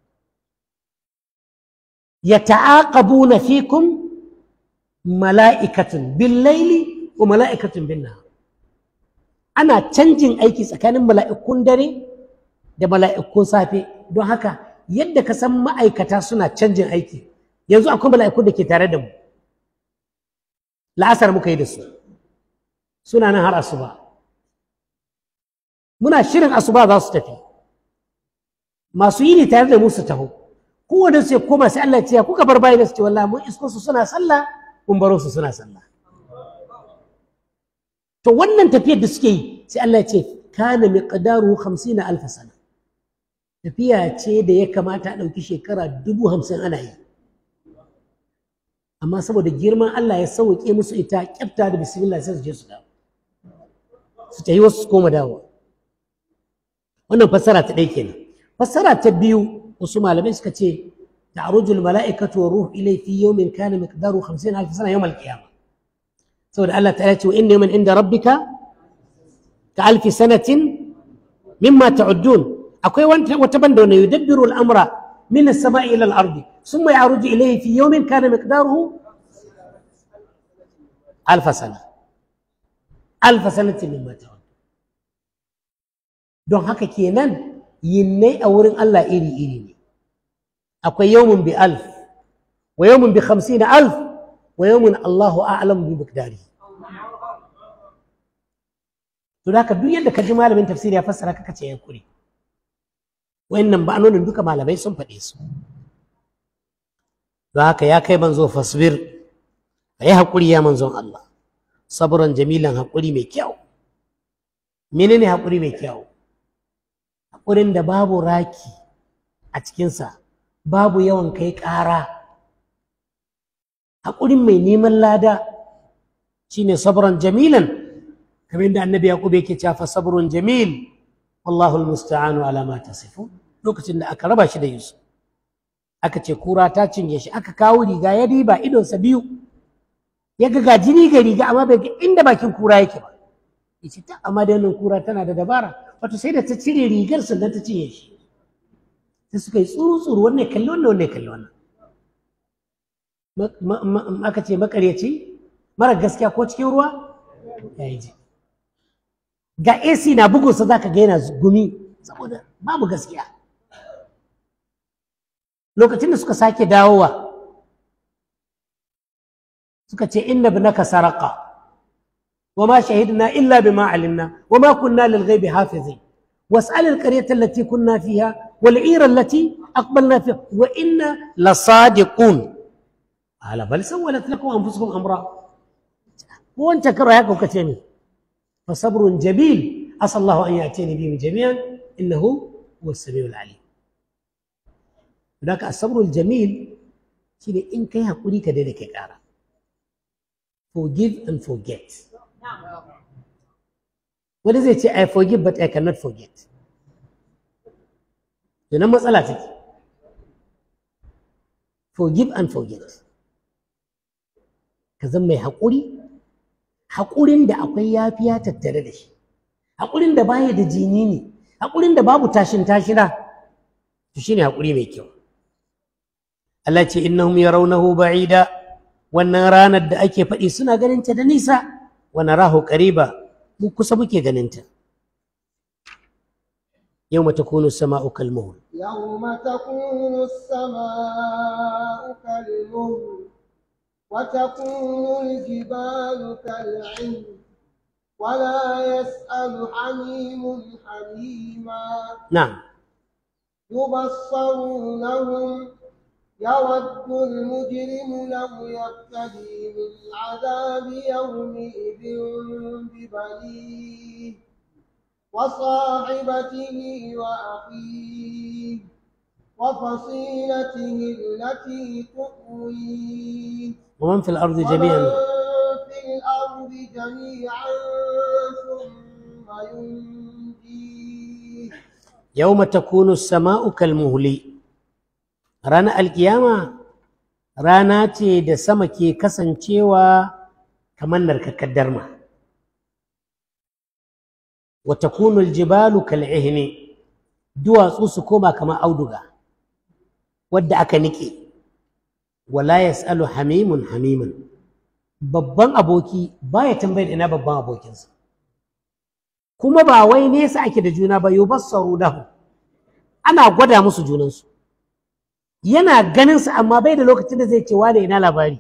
ya ta'aqabu na fikum mala'ikatun bin laili wa mala'ikatun bin nahar ana canjin aiki tsakanin mala'ikun dare da mala'ikun safe don haka yadda ka san ma'aikata suna canjin aiki yanzu akwai mala'ikun da ke tare da mu la'asar muka yi da su suna nan har asuba muna shirin asuba za su tafi masu yi ne tare da mu su taho kowane su ya koma sai Allah ya ce kuka bar bayan su ce wallahi mun isko su suna sallah mun baro su suna sallah to wannan tafiyar da suke yi sai Allah ya ce kana miqdaru 50 alf sana tafiya ce da ya kamata a ɗauki shekara dubu hamsin ana yi amma saboda girman Allah ya sauke musu ita kyafta da bismillah sai su je su dawo su tafi wasu su koma dawo wannan fassara ta ɗaya kenan fassara ta biyu wasu malamai suka ce ta'rujul mala'ikatu wa ruh ilay fi yawmin kana miqdaru 50 alf sana yawm al-qiyamah saboda Allah ta'ala ce wa inna yawman inda rabbika ka alfi sanatin mimma ta'uddun akwai wata banda wanda yudabbiru al-amra min as-sama'i ila al-ardi thumma ya'ruju ilayhi fi yawmin kana miqdaruhu alf sana alf sanatin mimma ta'uddun don haka kenan yinnai a wurin Allah iri-iri ne akwai yawmun bi alf wa yawmun bi khamsina alf wa yawmun Allahu a'lam bi miqdari to da haka duk yadda ka ji malamin tafsiri ya fassara ka ce ya kure wayannan ba'anonin duka malamai sun faɗe su don haka ya kai manzo fasbir ka yi haƙuri ya manzon Allah saburan jamilan haƙuri mai kyau menene haƙuri mai kyau haƙurin da babu raki a cikinsa babu yawan kai ƙara haƙurin mai neman lada shine sabran jamilan kamar yadda annabi yaqub yake cewa fa sabrun jamil wallahu almusta'anu ala ma tasifun lokacin da aka raba shi da yusuf aka ce kura ta cinye shi aka kawo riga ya riba idonsa biyu ya ga ga jini ga riga amma bai ga inda bakin kura yake ba yace ta amma da wannan kura tana da dabara wato sai da ta cire rigar sannan ta cinye shi sai suka yi tsuru tsuru wannan kalli wannan wannan kalli wannan aka ce makaryaci mara gaskiya ko cikin ruwa ya yi ji ga AC na bugunsa za ka ga yana gumi saboda babu gaskiya lokacin da suka sake dawowa suka ce inna ibnaka saraqa wa ma shahidna illa bima alimna wa ma kunna lil ghaibi hafizin was'al al qaryata allati kunna fiha wal 'ira allati aqbalna fiha wa inna lasadiqun ala bal sawwalat lakum anfusukum amra ko wancan karo haka kuka ce ne fa sabrun jabil asa Allah an ya'tini bihim jami'an innahu huwa as-sami'ul 'alim Daga asabrul jamil shine in kai hakuri ka daina kai ƙara. Forgive and forget. Wani zai ce I forgive but I cannot forget. Tunan matsala take. Forgive and forget. Ka zan mai haƙuri, haƙurin da akwai yafiya tattare da shi, haƙurin da baya da jini ne, haƙurin da babu tashin tashina, to shine haƙuri mai kyau. Allah ce innahum yarawnahu ba'ida wannan ranar da ake faɗi suna ganin ta da nisa wa narahu qariba mu kusa muke ganin ta yawma takunu as-sama'u kal-muhl يوم تكون السماء كالمهل وتكون الجبال كالعهن ولا يسأل حميم حميما na'am يبصرونهم يود المجرم لو يفتدي من عذاب يومئذ ببنيه وصاحبته وأخيه وفصيلته التي تؤويه ومن في الأرض ومن جميعا في الأرض جميعا ثم ينجيه يوم تكون السماء كالمهل ranar alkiyama rana ce da sama ke kasancewa kamar narkakkar darma wa takunu aljibalu kal'ihni duwatsu su koma kamar auduga wadda aka nike wala yas'alu hamimun hamiman babban aboki baya tambayar ina babban abokinsa kuma ba wai nesa ake da juna ba yubassaru lahu ana gwada musu junansu yana ganin sa amma bai da lokacin da zai ce wane ina labari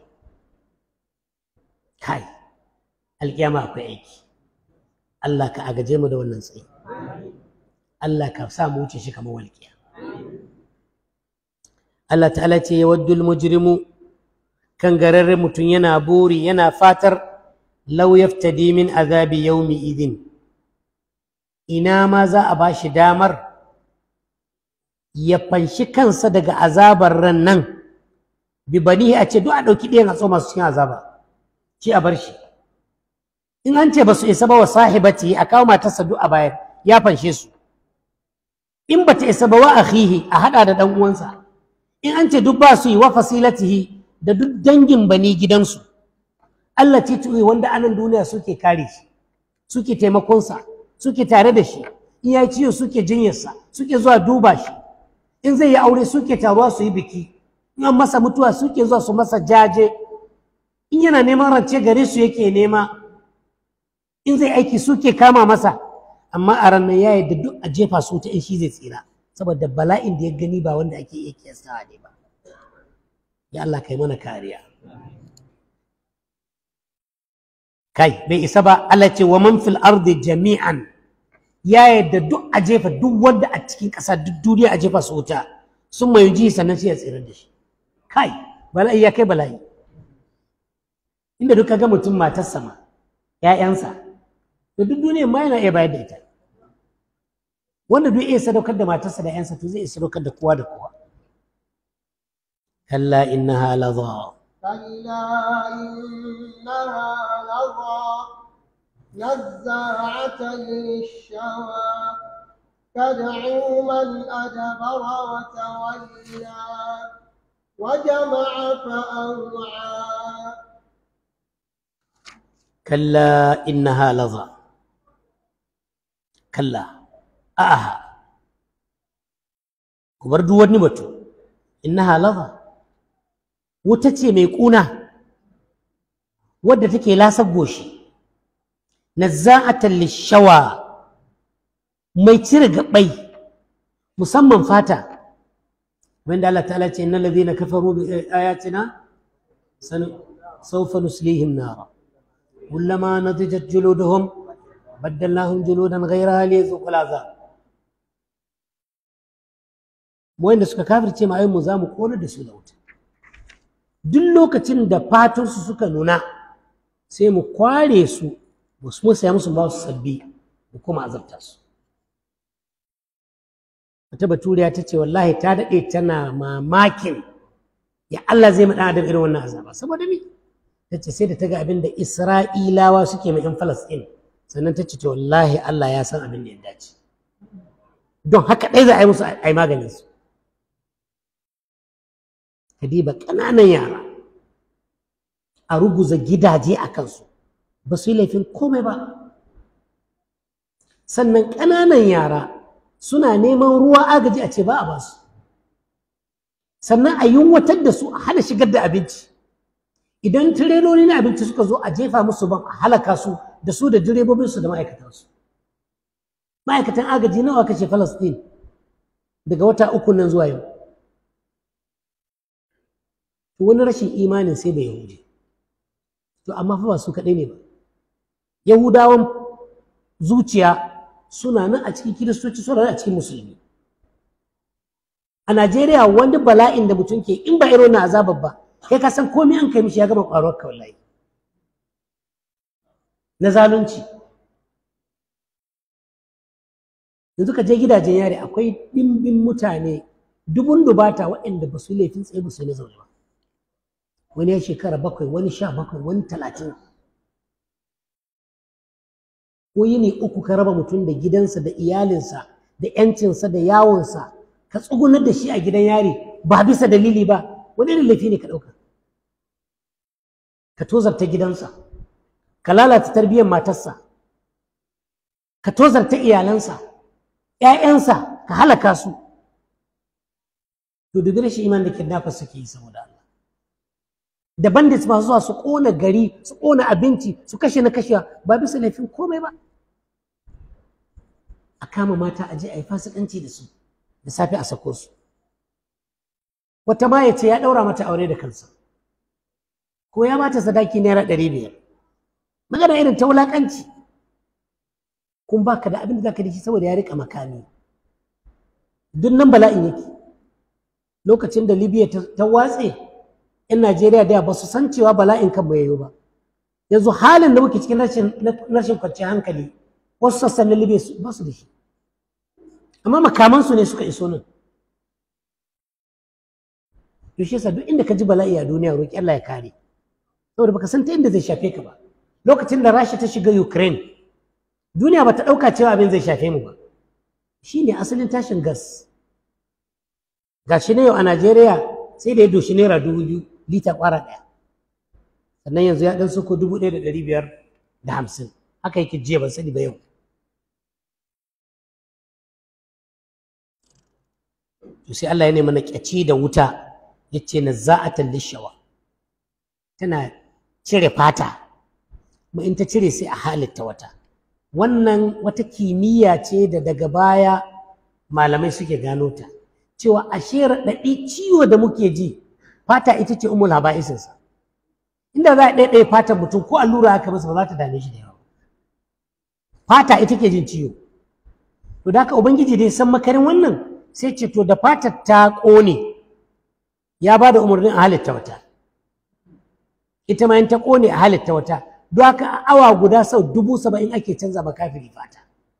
kai alkiyama akwai aiki Allah ka agaje mu da wannan tsayi Allah ka sa mu wuce shi kamar walƙiya Allah ta'ala ce ya waddul mujrimu kan gararren mutum yana buri yana fatar law yaftadi min azabi yawmi idin ina ma za a bashi damar ya fanshi kansa daga azabar ran nan bi banihi a ce duk a ɗauki ɗayan a tsoma su cikin azaba ci a bar shi in an ce ba su isa ba wa sahibati a kawo matarsa duk a bayar ya fanshe su in ba ta isa ba wa akhihi a haɗa da ɗan uwansa in an ce duk ba su yi wa fasilatihi da duk dangin bani gidansu Allah tituwi wanda anan duniya suke kare shi suke taimakonsa suke tare da shi in ya ciwo suke jinyarsa suke zuwa duba shi in zai yi aure suke taruwa su yi biki in an masa mutuwa suke zuwa su masa jaje in yana neman rance gare su yake nema in zai aiki suke kama masa amma a ranar ya yadda duk a jefa su ta in shi zai tsira saboda bala'in da ya gani ba wanda ake iya kiyastawa ne ba ya Allah kai mana kariya kai bai isa ba Allah ce wa man fil ardi jami'an ya yadda duk a jefa duk wanda a cikin ƙasa duk duniya a jefa su wuta sun mai ji sannan sai ya tsira da shi kai bala'i ya kai bala'i inda duk ga mutum matar sama ƴaƴansa da duk duniya ma yana iya bayar da ita wanda duk iya sadaukar da matarsa da ƴansa to zai iya sadaukar da kowa da kowa kalla innaha ladha كلا إنها لظى نزاعة للشوى تدعو من أدبر وتولى وجمع فأوعى كلا إنها لظى كلا آها كبر دوار نبتو إنها لظى وتتي ميقونة wadda take lasar goshi nazza'atan lishawa mai cire gabai musamman fata wanda Allah ta'ala ce innal ladhina kafaru bi ayatina sawfa nuslihim nara kullama nadijat juluduhum baddalnahum juludan ghayraha liyazuqu al'azab wanda suka kafirce ma mu za mu kona da su da wuta duk lokacin da fatansu suka nuna sai mu kware su mu musaya musu ba su sabbi mu kuma azabta su wata baturiya ta ce wallahi ta daɗe tana mamakin ya Allah zai maɗa adam irin wannan azaba saboda me ta ce sai da ta ga abin da isra'ilawa suke mai yan falasɗin sannan ta ce to wallahi Allah ya san abin da ya dace don haka ɗaya za a yi musu a yi maganin su kadiba ƙananan yara a ruguza gidaje a kansu ba su yi laifin komai ba sannan ƙananan yara suna neman ruwa agaji a ce ba a basu sannan a yunwatar da su a hana shigar da abinci idan tireloli na abinci suka zo a jefa musu ban a halaka su da su da direbobinsu da ma'aikatansu ma'aikatan agaji nawa kashe falastin daga wata uku nan zuwa yau wani rashin imanin sai bai yahudi to amma fa ba su kaɗai ne ba yahudawan zuciya suna nan a cikin kiristoci suna nan a cikin musulmi a najeriya wani bala'in da mutum ke in ba irin na azabar ba kai ka san komai an kai mishi ya gama ƙwaruwar ka wallahi na zalunci yanzu ka je gidajen yare akwai ɗimbin mutane dubun dubata waɗanda ba su laifin tsaye ba su na zaune ba wani ya shekara bakwai wani sha bakwai wani talatin ko yini uku ka raba mutum da gidansa da iyalinsa da yancinsa da yawonsa ka tsugunar da shi a gidan yari ba bisa dalili ba wani irin laifi ne ka ɗauka ka tozarta gidansa ka lalata tarbiyyar matarsa ka tozarta iyalansa ‘ya'yansa ka halaka su to dubi rashin iman da kidnappers suke yi saboda Allah da bandits masu zuwa su ƙona gari su ƙona abinci su kashe na kashewa ba bisa laifin komai ba a kama mata a je a yi fasikanci da su da safe a sako su wata ma ya ce ya ɗaura mata aure da kansa ko ya bata sadaki naira ɗari biyar magana irin ta wulaƙanci kun baka da abin da zaka da shi saboda ya riƙa makami duk nan bala'in yake lokacin da libya ta watse 'yan Najeriya da ba su san cewa bala'in kan bai yiwu ba. Yanzu halin da muke cikin rashin kwanciyar hankali wasu sassan na Libya ba su da shi. Amma makamansu ne suka iso nan. To shi yasa duk inda ka ji bala'i a duniya roƙi Allah ya kare. Saboda baka san ta inda zai shafe ka ba. Lokacin da Rasha ta shiga Ukraine, duniya ba ta ɗauka cewa abin zai shafe mu ba. Shi ne asalin tashin gas. Gashi na yau a Najeriya sai da ya doshi naira dubu biyu lita kwara ɗaya sannan yanzu ya ɗan suko dubu ɗaya da ɗari biyar da hamsin haka yake jiya ban sani ba yau to sai Allah ya nemi na ƙyaci da wuta ya ce na za'atan lishawa tana cire fata kuma in ta cire sai a halitta wata wannan wata kimiyya ce da daga baya malamai suke gano ta cewa ashe raɗaɗi ciwo da muke ji fata ita ce umul haba'isinsa inda za a ɗaiɗaya fatan mutum ko allura haka masa ba za ta dame shi da yawa fata ita ke jin ciwo to da haka ubangiji dai san makarin wannan sai ce to da fatar ta ƙone ya ba da umarnin a halitta wata ita ma in ta ƙone a halitta wata don haka a awa guda sau dubu saba'in ake canza ma kafiri fata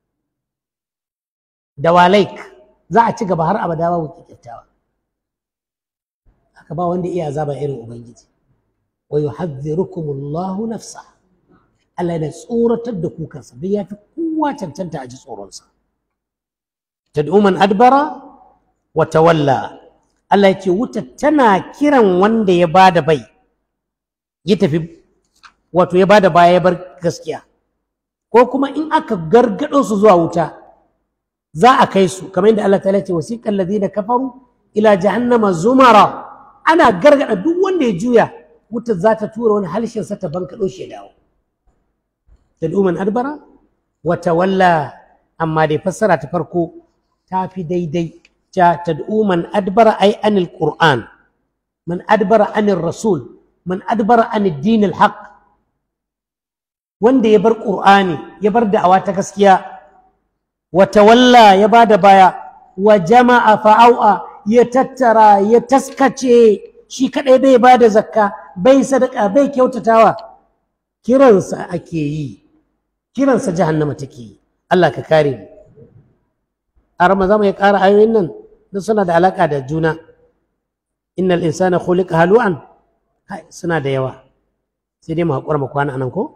da walaik za a ci gaba har abada babu kyakkyawa haka ba wanda iya azaba irin ubangiji wa yuhadhdhirukumullahu nafsa Allah yana tsoratar da ku kansa don ya fi kowa cancanta a ji tsoronsa tad'u man adbara wa tawalla Allah ya ce wuta tana kiran wanda ya bada bai ya tafi wato ya bada baya ya bar gaskiya ko kuma in aka gargado su zuwa wuta za a kai su kamar yadda Allah ta ce wasiqal ladina kafaru ila jahannama zumara ana gargada duk wanda ya juya wutar za ta tura wani halshen sa ta bankaɗo shi ya dawo tad'u man adbara wa tawalla amma dai fassara ta farko ta fi daidai ta tad'u man adbara ay anil qur'an man adbara anil rasul man adbara anid din al haqq wanda ya bar qur'ani ya bar da'awa ta gaskiya wa tawalla ya bada baya wa jama'a fa'au'a ya tattara ya taskace shi kadai bai bada zakka bai sadaka bai kyautatawa kiransa ake yi kiransa jahannama take yi Allah ka kare mu a ramadan mai ƙara ayoyin nan duk suna da alaƙa da juna innal insana khuliqa halu'an kai suna da yawa sai dai mu haƙura mu kwana anan ko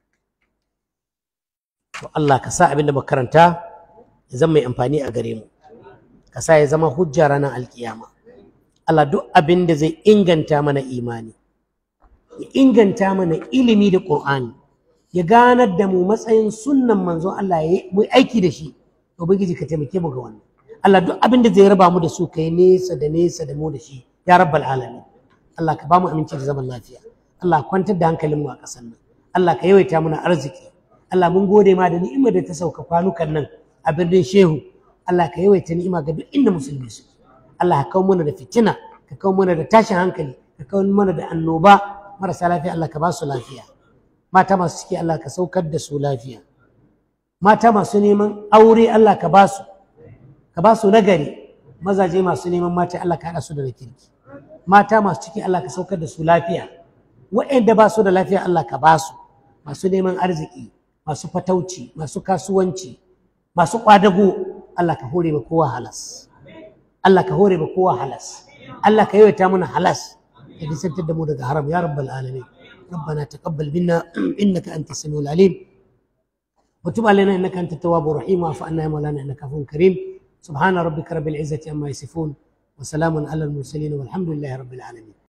to Allah ka sa abin da muka karanta ya zama mai amfani a gare mu ka sa ya zama hujja ranar alkiyama Allah duk abin da zai inganta mana imani ya inganta mana ilimi da Qur'ani ya ganar da mu matsayin sunnan manzon Allah ya mu aiki da shi ubangiji ka taimake mu ga wannan Allah duk abin da zai raba mu da su kai nesa da nesa da mu da shi ya rabbal alamin Allah ka ba mu aminci da zaman lafiya Allah kwantar da hankalin mu a ƙasar nan Allah ka yawaita mana arziki Allah mun gode ma da ni'imar da ta sauka kwanukan nan a birnin Shehu Allah ka yawaita ni'ima ga duk inda musulmi su Allah ka kawo mana da fitina ka kawo mana da tashin hankali ka kawo mana da annoba marasa lafiya Allah ka ba su lafiya mata masu ciki Allah ka saukar da su lafiya mata masu neman aure Allah ka ba su ka ba su nagari mazaje masu neman mata Allah ka haɗa su da na kirki mata masu ciki Allah ka saukar da su lafiya waɗanda ba su da lafiya Allah ka ba su masu neman arziki masu fatauci masu kasuwanci masu ƙwadago Allah ka hore ma kowa halas Allah ka hore ma kowa halas Allah ka yawaita mana halas ka nisantar da mu daga haram ya rabbal alamin ربنا تقبل منا انك انت السميع العليم وتب علينا انك انت التواب الرحيم واعف عنا يا مولانا انك عفو كريم سبحان ربك رب العزه عما يصفون وسلام على المرسلين والحمد لله رب العالمين